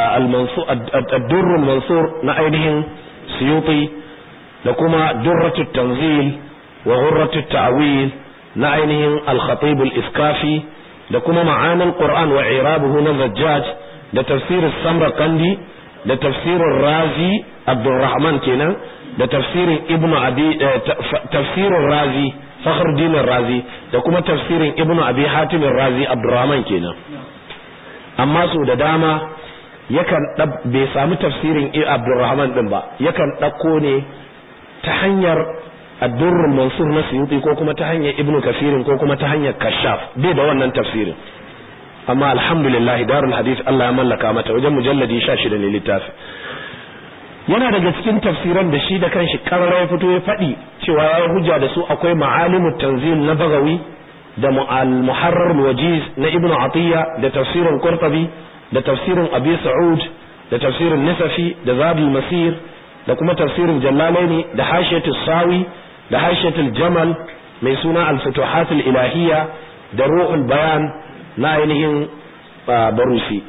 addurrul mansur na ainihin suyuti da kuma durratut tanzil wa ghurratut ta'wil na ainihin al-khatib al-iskafi da kuma ma'anil qur'an wa i'rabuhu na zajjaj da tafsir samarqandi da tafsirin razi abdurrahman kenan da tafsirin ibnu abi tafsirin razi fakhruddin razi da kuma tafsirin ibnu abi hatim razi abdurrahman kenan amma su da dama yakan bai samu tafsirin abdurrahman din ba yakan ɗauko ne ta hanyar addurrul mansur na suyuti ko kuma ta hanyar ibnu kafirin ko kuma ta hanyar kashaf bai da wannan tafsirin amma alhamdulillah darul hadith Allah ya mallaka mata wajen mujalladi 16 ne littafi yana daga cikin tafsiran da shi da kanshi karara ya fito ya faɗi cewa ya hujja da su akwai ma'alimut tanzil na bagawi da al-muharrar wajiz na ibnu atiya da tafsirin qurtubi da tafsirin abi sa'ud da tafsirin nisafi da zadul masir da kuma tafsirin jallalaini da hashiyatus sawi da hashiyatul jamal mai suna al-futuhatul ilahiyya da ruhul bayan na ainihin barusi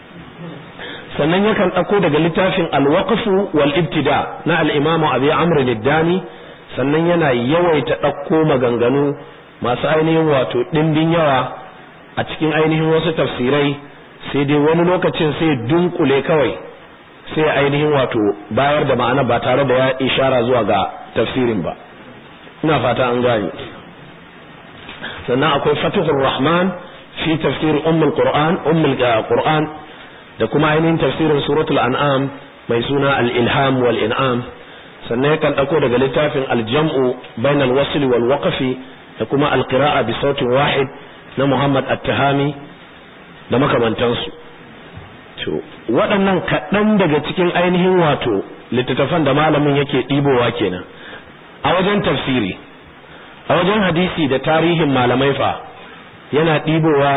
sannan yakan ɗauko daga littafin alwaqfu wal ibtida na al-imam abi amr al-dani sannan yana yawaita ɗauko maganganu masu ainihin wato ɗimbin yawa a cikin ainihin wasu tafsirai sai dai wani lokacin sai dunkule kawai sai ainihin wato bayar da ma'ana ba tare da ya ishara zuwa ga tafsirin ba ina fata an gane sannan akwai fatihur rahman fi tafsir ummul qur'an ummul qur'an da kuma ainihin tafsirin suratul an'am mai suna al-ilham wal in'am sannan yakan dauko daga littafin al-jam'u bainal wasl wal waqfi da kuma al-qira'a bi sautin wahid na Muhammad At-Tahami da makamantansu to waɗannan kaɗan daga cikin ainihin wato littattafan da malamin yake ɗibowa kenan a wajen tafsiri a wajen hadisi da tarihin malamai fa yana ɗibowa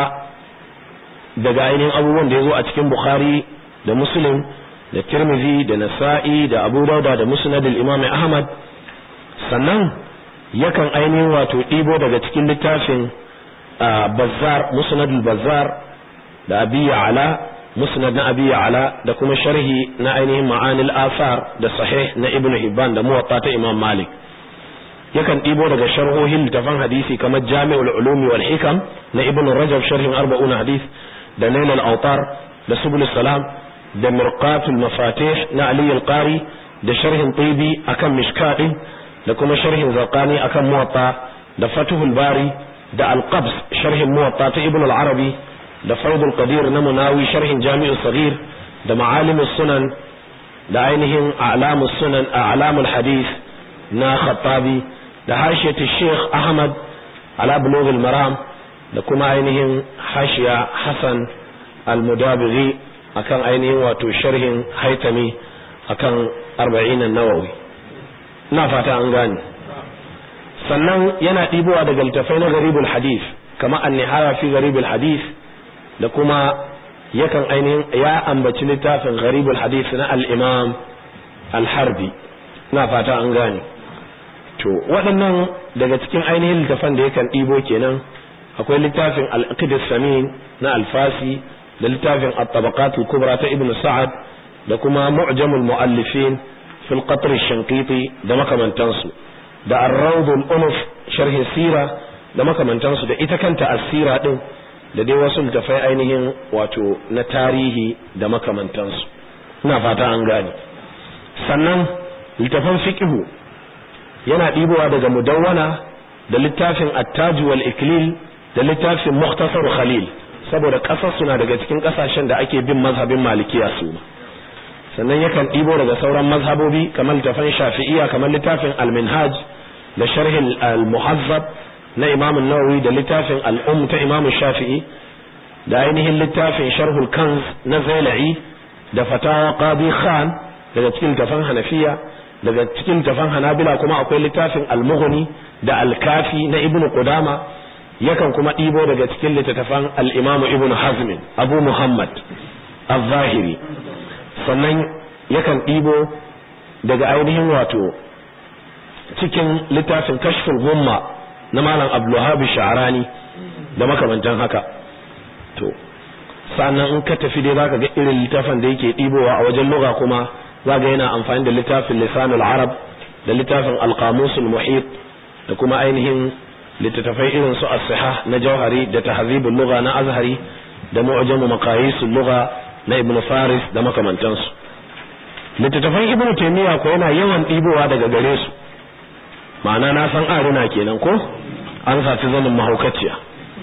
daga ainihin abubuwan da ya zo a cikin Bukhari da Muslim da Tirmidhi da Nasa'i da Abu Dauda da Musnad al-Imam Ahmad sannan yakan ainihin wato ɗibo daga cikin littafin Bazzar Musnad al-Bazzar da Abi Ya'la Musnad na Abi Ya'la da kuma sharhi na ainihin Ma'anil Athar da Sahih na Ibn Hibban da Muwatta ta Imam Malik yakan ɗibo daga sharhohin littafan hadisi kamar Jami'ul Ulumi wal Hikam na Ibn Rajab sharhin 40 hadith da Nail al-Awtar da Subul Salam da Mirqatul Mafatih na Ali al-Qari da sharhin Tibi akan Mishkat da kuma sharhin Zarqani akan Muwatta da Fathul Bari da Al-Qabs sharhin Muwatta ta Ibn al-Arabi da Faidul Qadir na Munawi sharhin Jami'ul Saghir da Ma'alimus Sunan da ainihin A'lamus Sunan A'lamul Hadith na Khattabi da hashiyatu Sheikh Ahmad ala Bulughul Maram da kuma ainihin hashiya Hassan Al-Mudabiri akan ainihin wato sharhin Haitami akan 40 an-Nawawi ina fata an gane sannan yana ɗibowa daga littafai na garibul hadith kama an-nihaya fi garibul hadith da kuma yakan ainihin ya ambaci littafin garibul hadith na al-Imam al-Harbi ina fata an gane to waɗannan daga cikin ainihin littafan da yakan ɗibo kenan akwai littafin al-aqid samin na al-fasi da littafin at-tabaqat al-kubra ta ibn sa'ad da kuma mu'jamul mu'allifin fil qatr ash-shanqiti da makamantansu da ar-rawd al-unuf sharh sira da makamantansu da ita kanta as-sira din da dai wasu littafai ainihin wato na tarihi da makamantansu ina fata an gane sannan littafan fiqhu yana ɗibowa daga mudawwana da littafin attaju wal iklil da littafin mukhtasar khalil saboda ƙasar suna daga cikin ƙasashen da ake bin mazhabin malikiya su sannan yakan ɗibo daga sauran mazhabobi kamar littafin shafi'iyya kamar littafin al-minhaj da sharhin al-muhazzab na imam nawawi da littafin al-um ta imam shafi'i da ainihin littafin sharhul kanz na zailai da fatawa qadi khan daga cikin littafin hanafiya daga cikin littafin hanabila kuma akwai littafin al-mughni da al-kafi na ibnu qudama yakan kuma ɗibo daga cikin littattafan al-imamu ibnu hazm abu muhammad al-zahiri sannan yakan ɗibo daga ainihin wato cikin littafin kashful gumma na malam abdulwahab sha'rani da makamantan haka to sannan in ka tafi dai zaka ga irin littafin da yake ɗibowa a wajen lugha kuma zaga yana amfani da littafin lisanul arab da littafin alqamusul muhit da kuma ainihin littattafai irin su as-sihah na jawhari da tahzibul lugha na azhari da mu'jamu maqayisul lugha na ibn faris da makamantansu littattafan ibn taymiya ko yana yawan ɗibowa daga gare su ma'ana na san aruna kenan ko an saci zanin mahaukaciya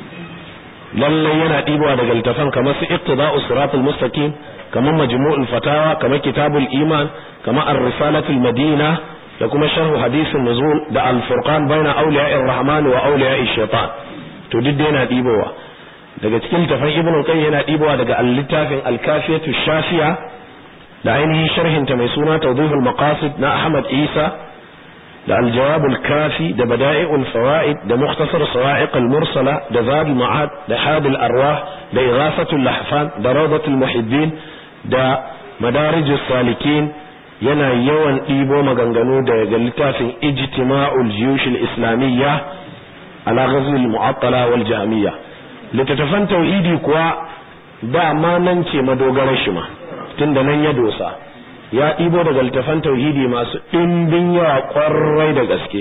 lallai yana ɗibowa daga littafan kamar su iqtida'us siratul mustaqim kamar majmu'ul fatawa kamar kitabul iman kamar ar-risalatul madina da kuma sharhu hadisin nuzul da al-furqan baina awliya'ir rahman wa awliya'ish shaitan to duk yana ɗibowa daga cikin littafan ibn qayyim yana ɗibowa daga al-littafin al-kafiyatu shafiya da ainihin sharhin ta mai suna tawdihul maqasid na ahmad isa da al-jawab al-kafi da bada'i'ul fawaid da mukhtasar sawa'iq al-mursala da zad al-ma'ad da had al-arwah da ighasatul lahfan da rawdatul muhibbin da madarijus salikin yana yawan ɗibo maganganu daga littafin ijtima'ul jiyushil islamiyya ala ghazwil mu'attala wal jamiya littattafan tauhidi kuwa dama nan ce madogarar shi ma tunda nan ya dosa ya ɗibo daga littattafan tauhidi masu ɗimbin yawa ƙwarai da gaske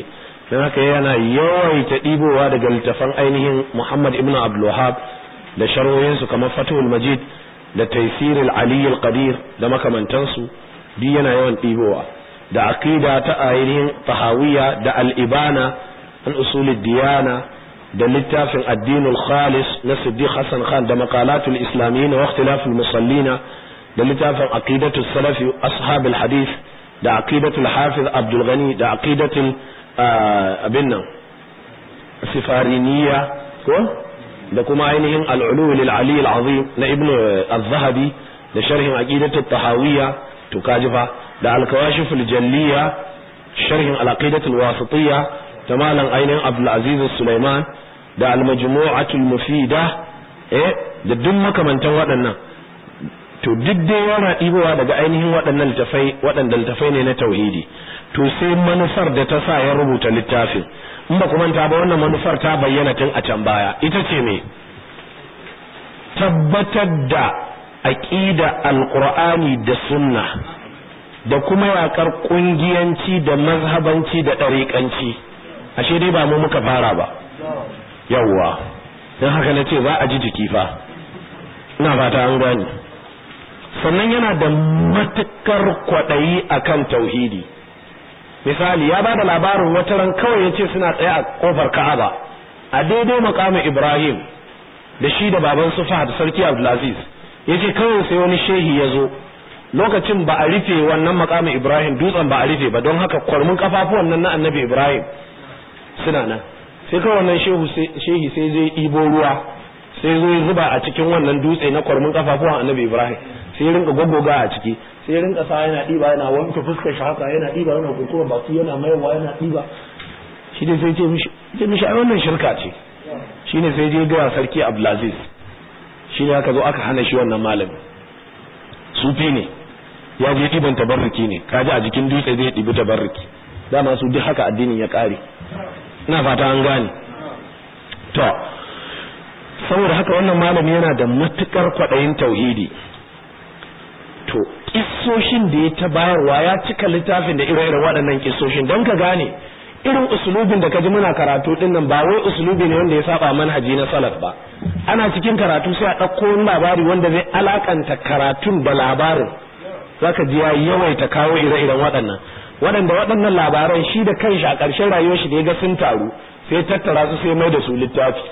don haka yana yawaita ɗibowa daga littafan ainihin Muhammad ibn Abdul Wahhab da sharhohinsu kamar Fathul Majid da Taysir al-Ali al-Qadir da makamantansu duk yana yawan ɗibowa da aqida ta ainihin Tahawiyya da al-Ibana an usul diyana da littafin addinul khalis na Siddiq Hassan Khan da maqalatul islamiyyin wa ikhtilaful musallina da littafin aqidatus salafi ashabul hadith da aqidatul hafiz Abdul Ghani da aqidatul abin nan sifariniya ko da kuma ainihin al'ulu lil ali al-azim na ibnu az-zahabi da sharhin aqidatu tahawiyya to kaji fa da al-kawashif al-jalliya sharhin al-aqidatu al-wasitiyya da malam ainihin abdul aziz sulaiman da al-majmu'atu al-mufida eh da duk makamantan waɗannan to duk dai yana ɗibowa daga ainihin waɗannan littafai waɗanda littafai ne na tauhidi to sai manufar da ta sa ya rubuta littafin in ba ku manta ba wannan manufar ta bayyana tun a can baya ita ce me tabbatar da aqida alqur'ani da sunna da kuma yakar kungiyanci da mazhabanci da dariƙanci ashe dai ba mu muka fara ba yawwa dan haka nace za a ji jiki fa ina fata an gani sannan yana da matukar kwadayi akan tauhidi misali ya bada labarin wata ran kawai yace suna tsaye a kofar Ka'aba a daidai makamin Ibrahim da shi da baban su Fahad sarki Abdulaziz yace kawai sai wani shehi ya zo lokacin ba a rufe wannan makamin Ibrahim dutsen ba a rufe ba don haka kwarmin kafafuwan nan na Annabi Ibrahim suna nan sai kawai wannan shehu shehi sai zai ibo ruwa sai zo ya zuba a cikin wannan dutse na kwarmin kafafuwan Annabi Ibrahim sai ya rinka goggoga a ciki sai ya rinka sa yana diba yana wanke fuskar shi haka yana diba yana kurkura baki yana maiwa yana diba shi ne sai ce mishi ce mishi ai wannan shirka ce shi ne sai je ga sarki Abdulaziz shi ne aka zo aka hana shi wannan malami sufi ne ya je diban tabarruki ne kaji a jikin dutse zai dibi tabarruki dama su duk haka addinin ya kare ina fata an gane to saboda haka wannan malami yana da matukar kwaɗayin tauhidi to kissoshin da ya ta bayarwa ya cika littafin da ire-iren waɗannan kissoshin don ka gane irin usulubin da ka ji muna karatu din nan ba wai usulubi ne wanda ya saba manhaji na salaf ba ana cikin karatu sai a ɗauko wani labari wanda zai alakanta karatun da labarin zaka ji ya yawaita kawo ire-iren waɗannan waɗanda waɗannan labaran shi da kanshi a ƙarshen rayuwar shi da ya ga sun taru sai tattara su sai mai da su littafi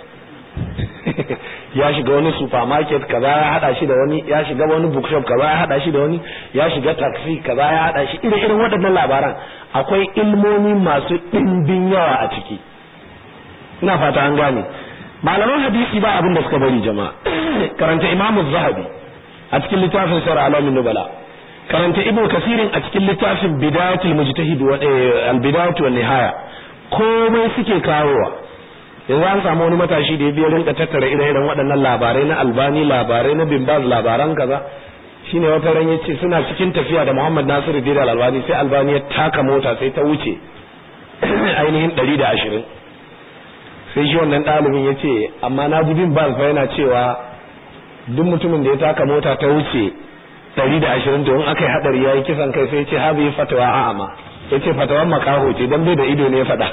ya shiga wani supermarket kaza ya hada shi da wani ya shiga wani bookshop kaza ya hada shi da wani ya shiga taxi kaza ya hada shi irin irin waɗannan labaran akwai ilmomi masu ɗimbin yawa a ciki ina fata an gane malaman hadisi ba abin da suka bari jama'a karanta imamu zahabi a cikin littafin sir alamin nubala karanta ibnu kasirin a cikin littafin bidayatul mujtahid wa al-bidayatu wan nihaya komai suke kawowa yanzu an samu wani matashi da ya biya rinka tattara ire-iren waɗannan labarai na albani labarai na bimbaz labaran kaza shine wata ran yace suna cikin tafiya da Muhammad Nasiru Dira albani sai albani ya taka mota sai ta wuce ainihin 120 sai shi wannan ɗalibin yace amma na ji bimbaz fa yana cewa duk mutumin da ya taka mota ta wuce 120 to in aka yi hadari yayi kisan kai sai ya ce habi fatawa a'ama ya ce fatawan makaho ce don bai da ido ne ya faɗa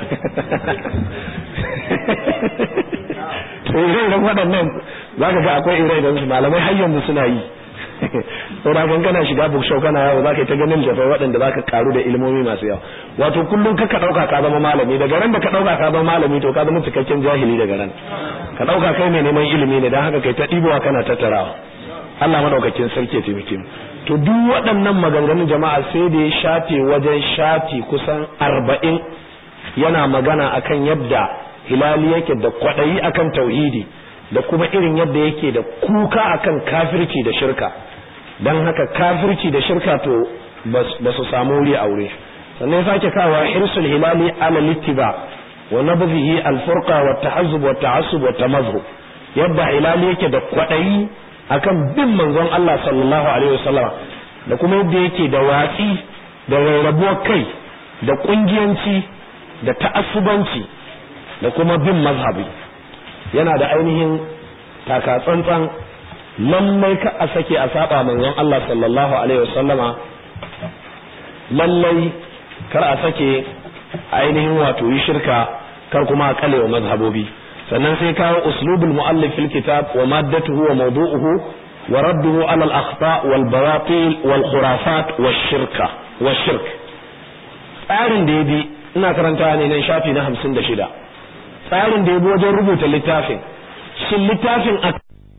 to ire-iren waɗannan za ka ga akwai ire-iren su malamai har yanzu suna yi saboda kan kana shiga bookshop kana yawo za ka yi ta ganin jafai waɗanda za ka karu da ilimomi masu yawa wato kullum ka ɗauka ka zama malami daga ran da ka ɗauka ka zama malami to ka zama cikakken jahili daga ran ka ɗauka kai mai neman ilimi ne don haka kai ta ɗibowa kana tattarawa Allah madaukakin sarki ya taimake mu to duk waɗannan maganganun jama'a sai da ya shafe wajen shafi kusan arba'in yana magana akan yadda hilali yake da kwaɗayi akan tauhidi da kuma irin yadda yake da kuka akan kafirci da shirka don haka kafirci da shirka to ba su samu wuri a wuri sannan ya sake kawo hirsul hilali ala littiba wa nabdhihi al-furqa wa tahazzub wa ta'assub wa tamazhub yadda hilali yake da kwaɗayi akan bin manzon Allah sallallahu alaihi wasallam da kuma yadda yake da watsi da rarrabuwar kai da kungiyanci da ta'assubanci da kuma bin mazhabi yana da ainihin taka tsantsan lallai ka a sake a saba manzon Allah sallallahu alaihi wasallama lallai kar a sake ainihin wato yi shirka kar kuma a kalewa mazhabobi sannan sai kawo uslubul muallif fil kitab wa maddatuhu wa mawdu'uhu wa radduhu ala al akhta wal bawatil wal khurafat wash shirka wash shirk tsarin da yabi ina karanta ne nan shafi na 56 tsarin da yabi wajen rubuta littafin shin littafin a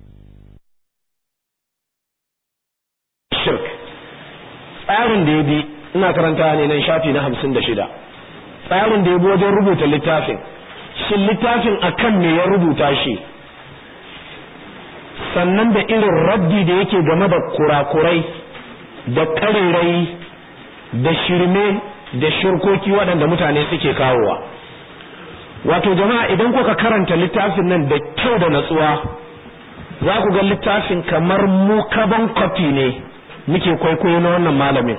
shirk tsarin da yabi ina karanta ne nan shafi na 56 tsarin da yabi wajen rubuta littafin shin littafin akan me ya rubuta shi sannan da irin raddi da yake game da kurakurai da karerai da shirme da shirkoki waɗanda mutane suke kawowa wato jama'a idan kuka karanta littafin nan da kyau da natsuwa za ku ga littafin kamar mu kaban kwafi ne muke kwaikwayo na wannan malamin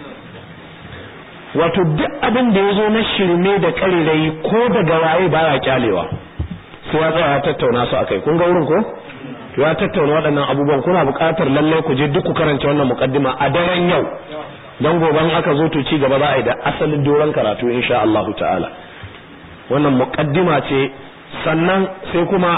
wato duk abin da ya zo na shirme da karerai ko daga waye baya kyalewa sai ya tsaya tattauna su akai kun ga wurin ko ya tattauna waɗannan abubuwan kuna buƙatar lallai ku je duk ku karanta wannan muqaddima a daren yau dan goban aka zo to ci gaba za a yi da asalin doron karatu insha Allah ta'ala wannan muqaddima ce sannan sai kuma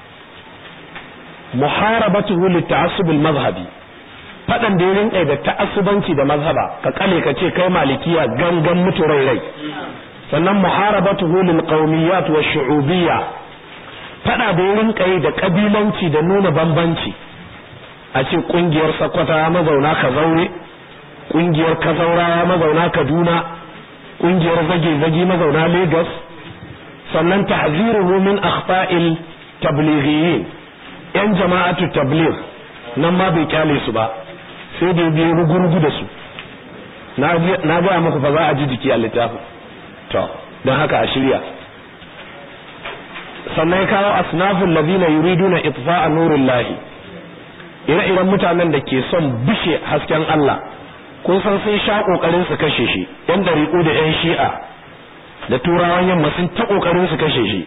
muharabatuhu litta'assub al-madhhabi fadan da ya rinka da ta'assubanci da mazhaba ka kale ka ce kai malikiya gangan mutu rai rai sannan muharabatuhu lil qawmiyat wa shu'ubiyya fada da ya rinka da kabilanci da nuna bambanci a ce kungiyar sakwata mazauna ka zaure kungiyar kazaurawa mazauna kaduna kungiyar zage-zage mazauna lagos sannan tahziruhu min akhta'il tablighiyin yan jama'atu tabligh nan ma bai kyale su ba sai da biye rugurugu da su na gaya muku fa za a ji jiki a littafin to don haka a shirya sannan ya kawo asnafin ladina yuriduna itfa'a nurin lahi ire-iren mutanen da ke son bishe hasken Allah kun san sun sha kokarin su kashe shi yan dariƙu da yan shi'a da turawan yamma sun ta kokarin su kashe shi